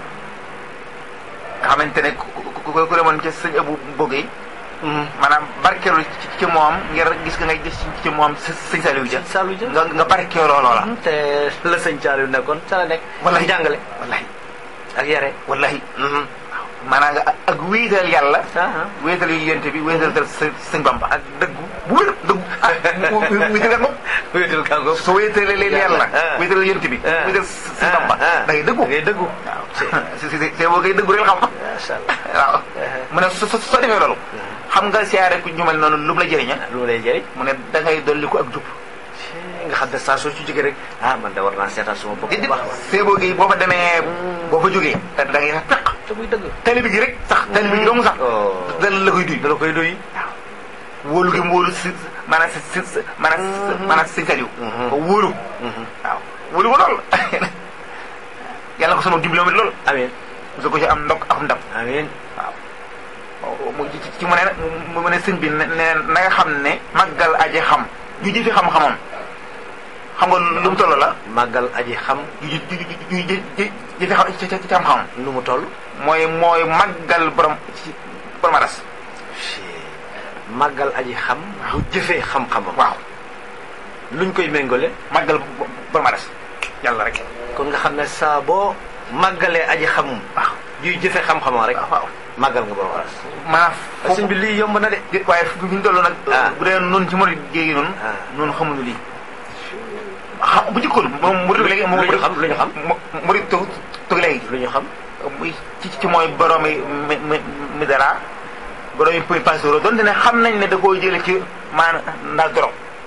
nga xamante ne ku ku ku ku demoon ci sëñ Abu Bogue yi maanaam barkeelu ci ci moom ngir gis nga ngay gis ci moom së- sëñ Saliou Dia Saliou Dia. nga nga barkeeloo loola te la sëñ Saliou nekkoon ca la nekk Wallahi. jàngale wallahi ak yare wallahi maanaam nga ak wéetal yàlla ah wéetal yu yonte bi wéetal sa sëñ Bamba ak dëggu bu wér dëggu ah wéetal nga moom wéetal kaa ngoog soo wéetalee leen yàlla Ah. wéetal yonte bi Ah. wéetal sëñ Bamba ah. da ngay dëggu ngay dëggu waaw si si si boo koy dëggu rek xam macha allah waaw mu ne so so soo defee loolu xam nga siyaare ku ñu mel noonu lu mu la jëriña lu mu lay jëriñ mu ne da ngay dolli ko ak jub nga xam ne saa soo ci jógee rek ah man de war naa seetaan suma bopp bu baax a baax seeboo gi boo fa demee boo fa jógee da da ngay sax peq te muy dëgg talibi gi rek sax talibi gi dong sax Oh. dala la koy duy dala koy doy wóolu gi mu wóolu si maanaam si si si maanaam si maanaam si saliw Mhm. ko wóolu waaw wóolu ko lool yàlla ko sama dimbaloo lool amiin su ko ci am ndok ak ndam amiin waaw mu ci ci mu ne mu mu ne sëñ bi ne ne na nga xam ne màggal aje xam ju jëfi xam-xamam xam nga lu mu toll la màggal aji xam ju ju ju ju ju ju jëfi xam ci ci ci xam-xamam nu mu toll mooy mooy màggal borom ci borom aras màggal aji xam bu jëfee xam-xamam waaw luñ koy méngale màggal borom aras yàlla rek kon nga xam ne saa boo màggalee aji xamum waaw juy jëfee xam-xamam rek waaw màggal nga borom waras maanaam sëñ bi lii yomb na de di waaye fi ñu toll nag Ah. bu dee noonu ci murid géegi noonu Ah. noonu xamuñu lii xam bu jëkkoon moom murid léegi moom lu ñu xam lu ñu xam murid toog toog léegi lu ñu xam muy ci ci mooy borom yi mi mi mi dara borom yi muy pastor donte ne xam nañ ne da koo jële ci maanaam ndaal dorog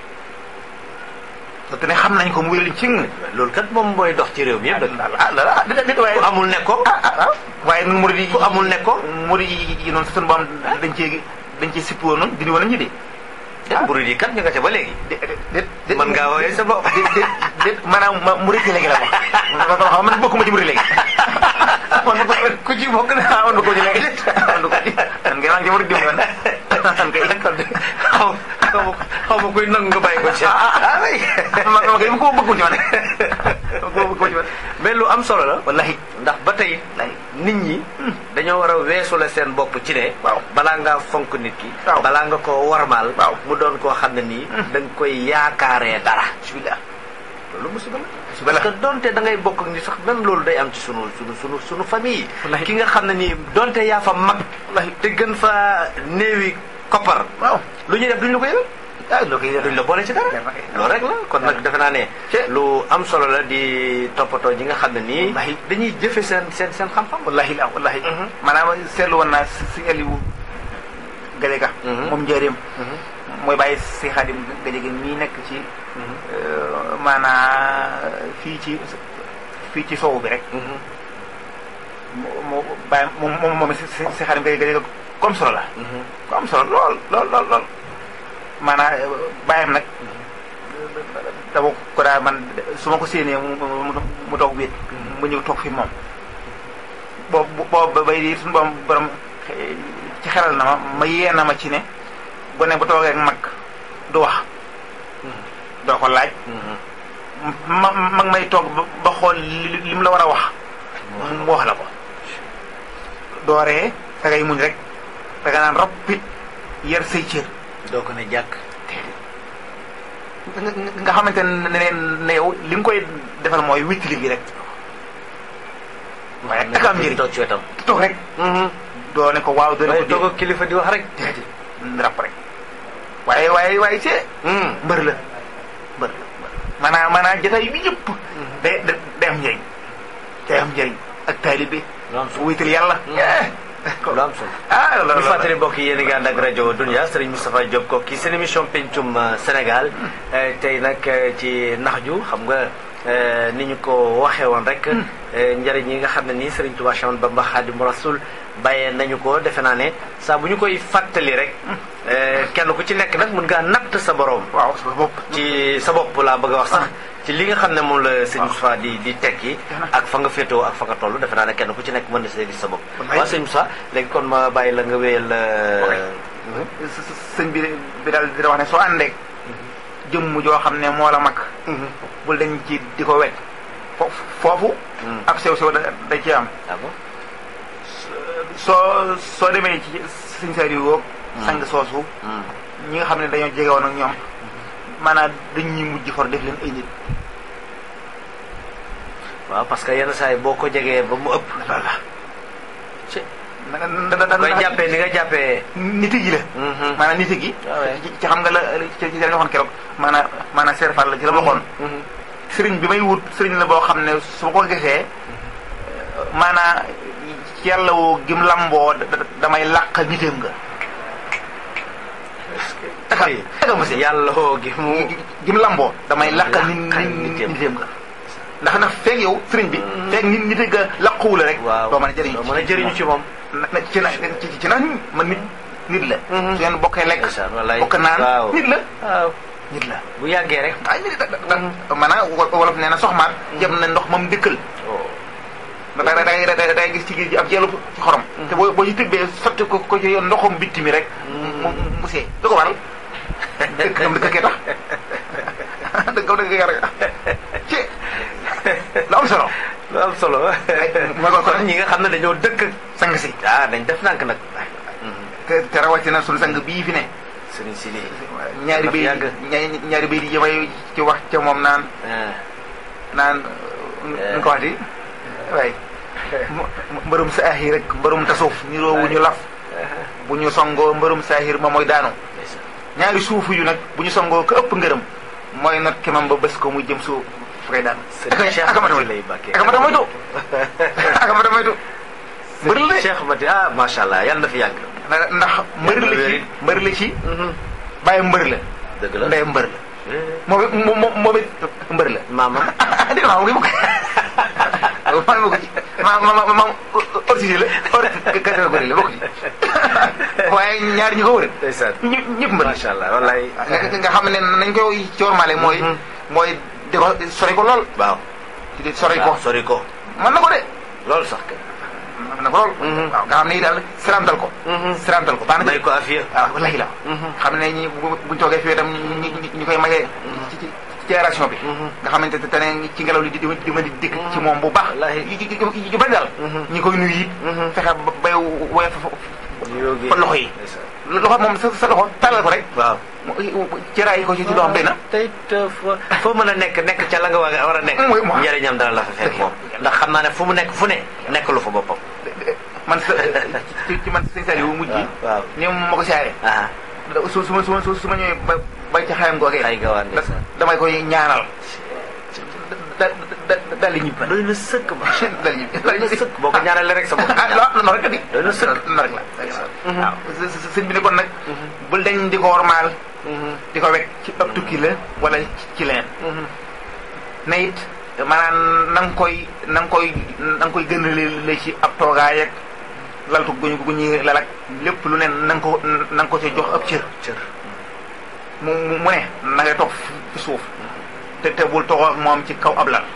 donte ne xam nañ ko mu wéral ci ng loolu kat moom mooy dox ci réew mi yëpp dëgg ah la ah déet déet waaye ku amul ne ko ah ah ah waaye nun murid yi ku amul ne ko murid yi yi noonu suñu boom dañ cee dañ cee sippi woon noonu dindi woon nañu de ah murid yi kat ñu nga ca ba léegi déet déet déet mën ngaa woowee sa bopp déet déet déet maanaam ma murid yi léegi la wax man xam man bokkuma ci murid léegi man ma ku ci bokk na ah man bokkuma ci léegi man bokkuma ci man ngeen naan ci murid diw man man kay xaw xaw ma xaw ma kuy nangu nga bàyyi ko ci ah oui ma ma kay bu ko bëgguma ci man bu ko bëgguma ci man mais lu am solo la wallahi ndax ba tey wallahi nit ñi dañoo war a weesule seen bopp ci ne waaw balaa ngaa fonk nit ki waaw balaa nga ko warmaal waaw mu doon koo xam ne nii da nga koy yaakaaree dara bismillah loolu musiba la musiba la parce que donte da ngay bokk ak ni sax même loolu day am ci sunu sunu sunu sunu famille yi Wallahi. ki nga xam ne nii donte yaa fa mag wallahi te gën fa néewi koppar waaw lu ñuy def duñ la ko yëgal ah loo koy duñ la boole ci dara loolu rek la kon nag defe naa ne lu am solo la di toppatoo ñi nga xam ne nii Wallahi. dañuy jëfe seen seen seen xam-xam wallahi la wallahi Mhm. maanaam seetlu woon naa si si Aliou Gadiaga Mhm. moom njëriñam mooy bàyyi si Xaadim Gadiaga mii nekk ci maanaa fii ci fii ci sowu bi rek mu mu bàyyi moom moom moom si si si Xaadim Gadiaga comme solo la ku am solo lool lool lool lool maanaa bàyyam nag dama ko daa man su ma ko séenee mu mu mu toog wéet mu ñëw toog fi moom boobu boobu bay di suñu borom borom ci xelal na ma ma yee na ma ci ne gone bu toogee ak mag du wax doo ko laaj ma mag may toog ba ba xool li li mu la war a wax mu wax la ko dooree da ngay muñ rek da nga naan rappit yar say cër doo ko ne jàkk nga nga xamante ne ne ne yow li nga koy defal mooy wittili gi rek waaye ak am njëriñ toog ci wetam toog rek doo ne ko waaw doo ne ko waaye toog ak kilifa di wax rek déedéet rap rek waaye waaye waaye see mbër la mbër la mbër maanaam maanaam jotaay bi yëpp day day day am njëriñ day am njëriñ ak taalibe lu am solo wéetal yàlla lu am solo ah ñu loolu fàttali mbokk yi yéen a ngi ànd ak rajo Dunia Serigne Moustapha Diop ko kii seen émission pencum euh, Sénégal Euh, tey nag euh, ci nax ju xam nga euh, ni ñu ko waxee woon rek euh, njëriñ yi nga xam ne nii Serigne Touba Cheikh Ahmadou Bamba Khadimu Rasul bàyyee nañu ko defe naa ne saa bu ñu koy fàttali rek euh, kenn ku ci nekk nag mën ngaa natt sa borom waaw sa bopp ci sa bopp laa bëgg a wax sax ci li nga xam ne moom la sëñ Moussa di di tekki ak fa nga féetewoo ak fa nga toll defe naa ne kenn ku ci nekk mën na see gis sa bopp Wallaay. waaw sëñ Moussa léegi kon ma bàyyi la nga wéyal sëñ bi bi daal di wax ne soo àndeek jëmm joo xam ne moo la mag bul dañ ci di ko wet fo foofu ab sew sew da da ci am ah bon soo soo demee ci sëñ Saliou woog sang soosu ñi nga xam ne dañoo jege woon ak ñoom maanaam dañuy mujj for def leen ay nit waaw parce que yenn saa yi boo ko jegee ba mu ëpp voilà ci koy jàppee ni nga jàppee niti gi la maanaam niti gi ci xam nga la ci ci dañu waxoon keroog maanaam maanaam serfal la ci la waxoon sëriñ bi may wut sëriñ la boo xam ne su ma ko gisee maanaam yàlla woo gim lamboo damay làq nitam nga taka taka ma si yàlla woo gi mu gim lamboo damay làq nit nitam nga ndax nag feeg yow sëriñ bi feeg nit nit nga làquwu la rek doo mën a jëriñu mën a jëriñu ci moom na ci na ci ci na man nit nit la su ngeen bokkee lekk bokk naan nit la waaw nit la bu yàggee rek ay nit da maanaam wolof nee na soxmaat jëm na ndox moom dëkkal da da da day gis ci géej gi ab jeelu ci xorom te boo boo ci tëbbee sotti ko ko ci ndoxum bitti mi rek mu mu see du ko waral dëkk am dëkk kee tax dëkk am dëkk kee rek ci lu am solo lu am solo mooy kon kon ñi nga xam ne dañoo dëkk sang si ah dañ def nànk nag te te rawatina suñu sang bii fi ne sëriñ si lii ñaari bay ñaari bay di jëmay ci wax ca moom naan naan nu ko waxti waay mbërum saahir rek mbërum tasuuf niroowu ñu laf bu ñu songoo mbërum saahir ma mooy daanu ñaari suufu yu nag bu ñu songoo ko ëpp ngërëm mooy not ki mam ba bés ko muy jëm suuf fu koy daan akamata moytu akamata moytu akamata moytu mbër la Cheikh Mati ah macha allah yàlla na fi yàgg ndax mbër la ci mbër la ci bàyyi mbër la dëgg la ndey mbër la moom it moom moom it mbër la maama dégg nga maam ma ko ci ma ma ma ma organisé la hors catégorie la bokk ci waaye ñaar ñi ko wër. ndeysaan ñëpp ñëpp mbër. macha allah wallaay. nga xam ne nañ koy coormaale mooy. mooy di ko sori ko lool. waaw. di sori ko sori ko. mën na ko de. loolu sax kay. mën na ko lool. waaw nga xam ne daal sirantal ko. sirantal ko baax na may ko afiya. waaw wallaahi la. xam ne ñi bu buñ toogee fii itam ñu ñu koy magee. ci ci génération bi. nga xamante ne tane ci ngelaw li di di ma di dikk ci moom bu baax. yu yu bari daal. ñi koy nuyu it. fexe ba bay woyof fa loxo yi. loxo moom sa sa loxo tàllal ko rek. waaw. ci raay ko ci ci loo xam doy na. tey foo foo mën a nekk nekk ca la nga war a nekk. mooy moom njëriñam dana la fa fekk moom. ndax xam naa ne fu mu nekk fu ne nekk lu fa boppam. man sa ci ci man sëñ Saliou mujj yi. waaw ni ma ko siyaare. su su ma su ma su ma ñëwee ba bay ca xayam googee. xay gawaan damay koy ñaanal. da da daal di ñibbi. doy na sëkk ba. daal di ñibbi doy na sëkk boo ko ñaanalee rek sa bopp. ah non non rek di. doy na sëkk non rek la. waaw sëñ bi ne kon nag. bul dañ di ko wormaal. di ko wekk ci ab tukki la wala ci leneen. na it maanaam na nga koy na nga koy na nga koy gën a la ci ab toogaay ak laltu guñu gu ñuy lalak lépp lu ne na nga ko na nga ko ci jox ab cër. cër mu mu ne na ngay toog fi suuf. te te bul toog ak moom ci kaw ab lal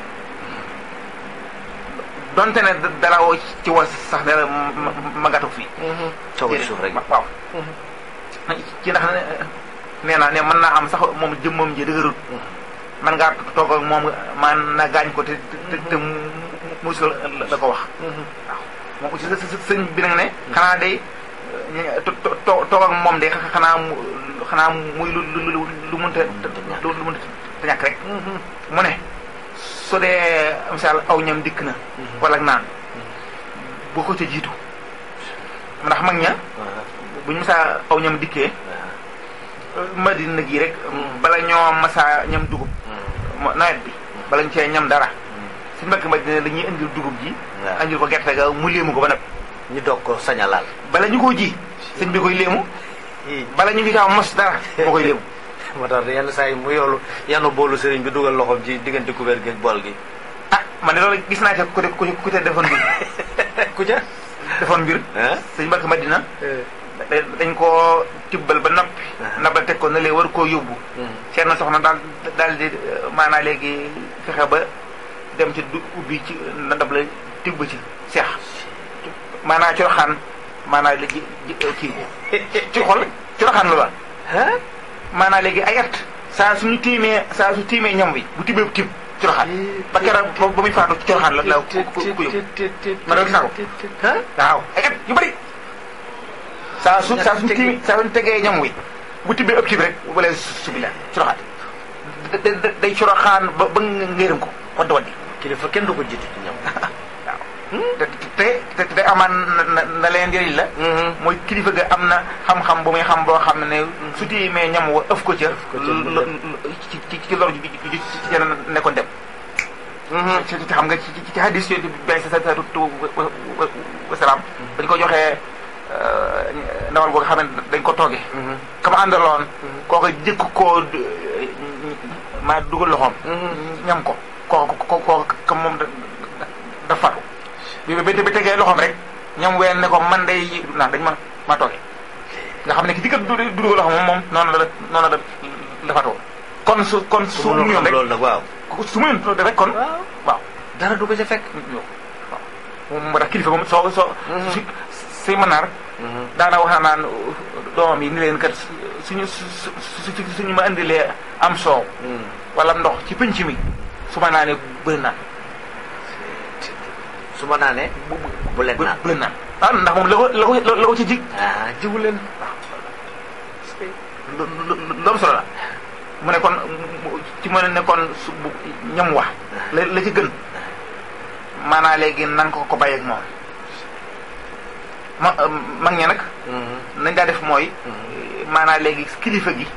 donte ne dalawoo ci was sax dara magatu fii. toog suuf rek waaw. ci ndax nee naa ne mën naa am sax moom jëmmam ji dëgërut. man ngaa toog ak moom man na gaañ ko te te te musul la ko wax. waaw moom aussi sëñ bi nag ne. xanaa day toog ak moom de xanaa mu xanaa muy lu lu lu lu mënta lu mënta te ñàkk rek. mu ne su dee misaal aw ñam dikk na. wala naan boo ko ca jiitu. ndax mag ña. bu ñu misaal aw ñam dikkee. madina gi rek. bala ñoo masaa ñam dugub. nawet bi bala ñu cee ñam dara. si mbokk madina dañuy indil dugub ji. waaw indil ko gerte ga mu léemu ko ba nag. ñu doog ko sañalaal. bala ñu ko ji. sëñ bi koy léemu. bala ñu ngi kaa mos dara moo koy léemu. moo tax yenn saa yi mu yoolu yanu boolu sëriñ bi dugal loxoom ci diggante couvert gi ak bool gi. ah man de loolu gis naa ca ku ku ku ca defoon mbir. ku ca defoon mbir. sëñ Mbacke Madina. dañ koo tibbal ba noppi. nabal teg ko na lee war koo yóbbu. seen na soxna daal daal di maanaa léegi fexe ba dem ci du ubbi ci ndab la tibb ci seex. maanaa coroxaan maanaa léegi kii ci xol coroxaan la maanaa léegi ay at saa suñu tiimee saa su tiimee ñam wi bu tibbee tibb coroxaan ba keroog ba muy faatu coroxaan la la ku ku ku yóbbu ma doon gis naa ko waaw ay at yu bëri saa su saa suñu tiimee saa suñu tegee ñam wi bu tibbee ëpp tibb rek wala subi la coroxaan day coroxaan ba ba ngërëm ko waddi waddi kilifa kenn du ko jiitu ci ñam waaw te te te te amaan na na leen njëriñ la mooy kilifa ga am na xam-xam bu muy xam boo xam ne su tiimee ñam wa ëf ko ca ci ci ci lor ji ci ci nekkoon dem ci ci xam nga ci ci ci hadis yooyu benn sa sa tu wasalaam dañ ko joxee ndawal boo xam ne dañ ko tooge kama àndaloon kooku jëkk koo maa dugal loxoom ñam ko kooku kooku ka moom da fatu bi ba bi tegee loxoom rek ñam ween ne ko man day naa dañ ma ma tooge nga xam ne ki jëkk du dugal loxoom moom moom noonu la noonu la da fatoo kon su kon su mu yoon rek loolu nag waaw su mu yoon rek kon waaw dara du ko ca fekk waaw moo tax kilifa moom soo soo si si mënaar daana wax naa naan doomam yi ni leen kat suñu su suñu ma indilee am soow wala ndox ci pënc mi su ma naanee bëri naan su ma naanee bu leen naan bu leen naan ah ndax moom la ko la ko la ko ci jig ah jiwu leen loolu solo la mu ne kon ci mën a ne kon su ñam wax la la ci gën maanaa léegi nan ko ko bàyyeeg moom ma mag ñe nag nañ daa def mooy maanaa léegi kilifa gi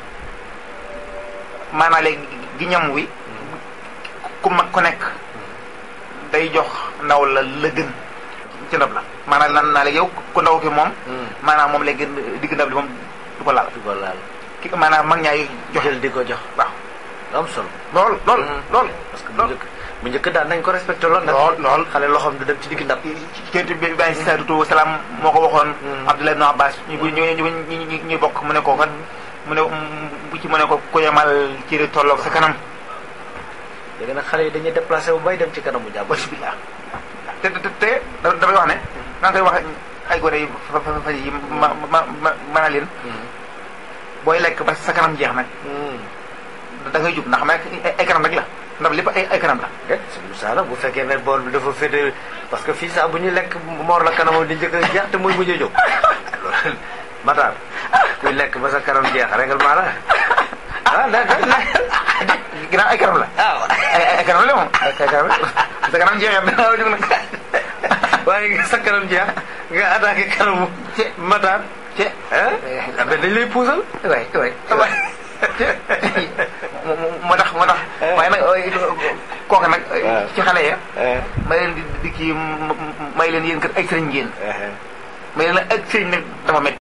maanaa léegi gi ñam wi ku mag ku nekk day jox ndaw la la gën ci ndab la maanaam nan naa léegi yow ku ndaw ki moom maanaam moom léegi digg ndab li moom du ko laal du ko laal ki maanaam mag ñaay joxe jël di ko jox waaw am solo lool lool lool parce que bu njëkk bu njëkk daan nañ ko respecté lool nag lool lool xale loxoom du dem ci digg ndab kent bi bàyyi si saatutu salaam moo ko waxoon Abdullah ibn Abbas ñu bu ñu ñu ñu bokk mu ne ko kat mu ne bu ci mu ne ko ku yemal ci di tolloog sa kanam léegi nag xale yi dañuy déplacé bu bay dem ci kanamu jàmm bismillah te te te dafay wax ne maa ngi koy wax ay gone yi fa fa fa yi ma ma ma ma leen booy lekk ba sa kanam jeex nag da ngay jub ndax xam ne ay kanam rek la ndax lépp ay ay kanam la déet suñu saala bu fekkee ne bool bi dafa féete parce que fii sax bu ñuy lekk moor la kanamam di njëkk a jeex te muy mujjee jóg Matar kuy lekk ba sa kanam jeex règlement la ah da da ginnaaw ay kanam la ah ay ay kanam la moom ay kanam la sa kanam jeexee da jóg nag waaye sa kanam jeex nga attaqué kanamu Matar ce ah mais dañ lay puusal waay waay moo tax moo tax waaye nag kooku nag ci xale ya may leen di di kii may leen yéen kat ay sëriñ ngeen may leen ak sëriñ nag dafa métti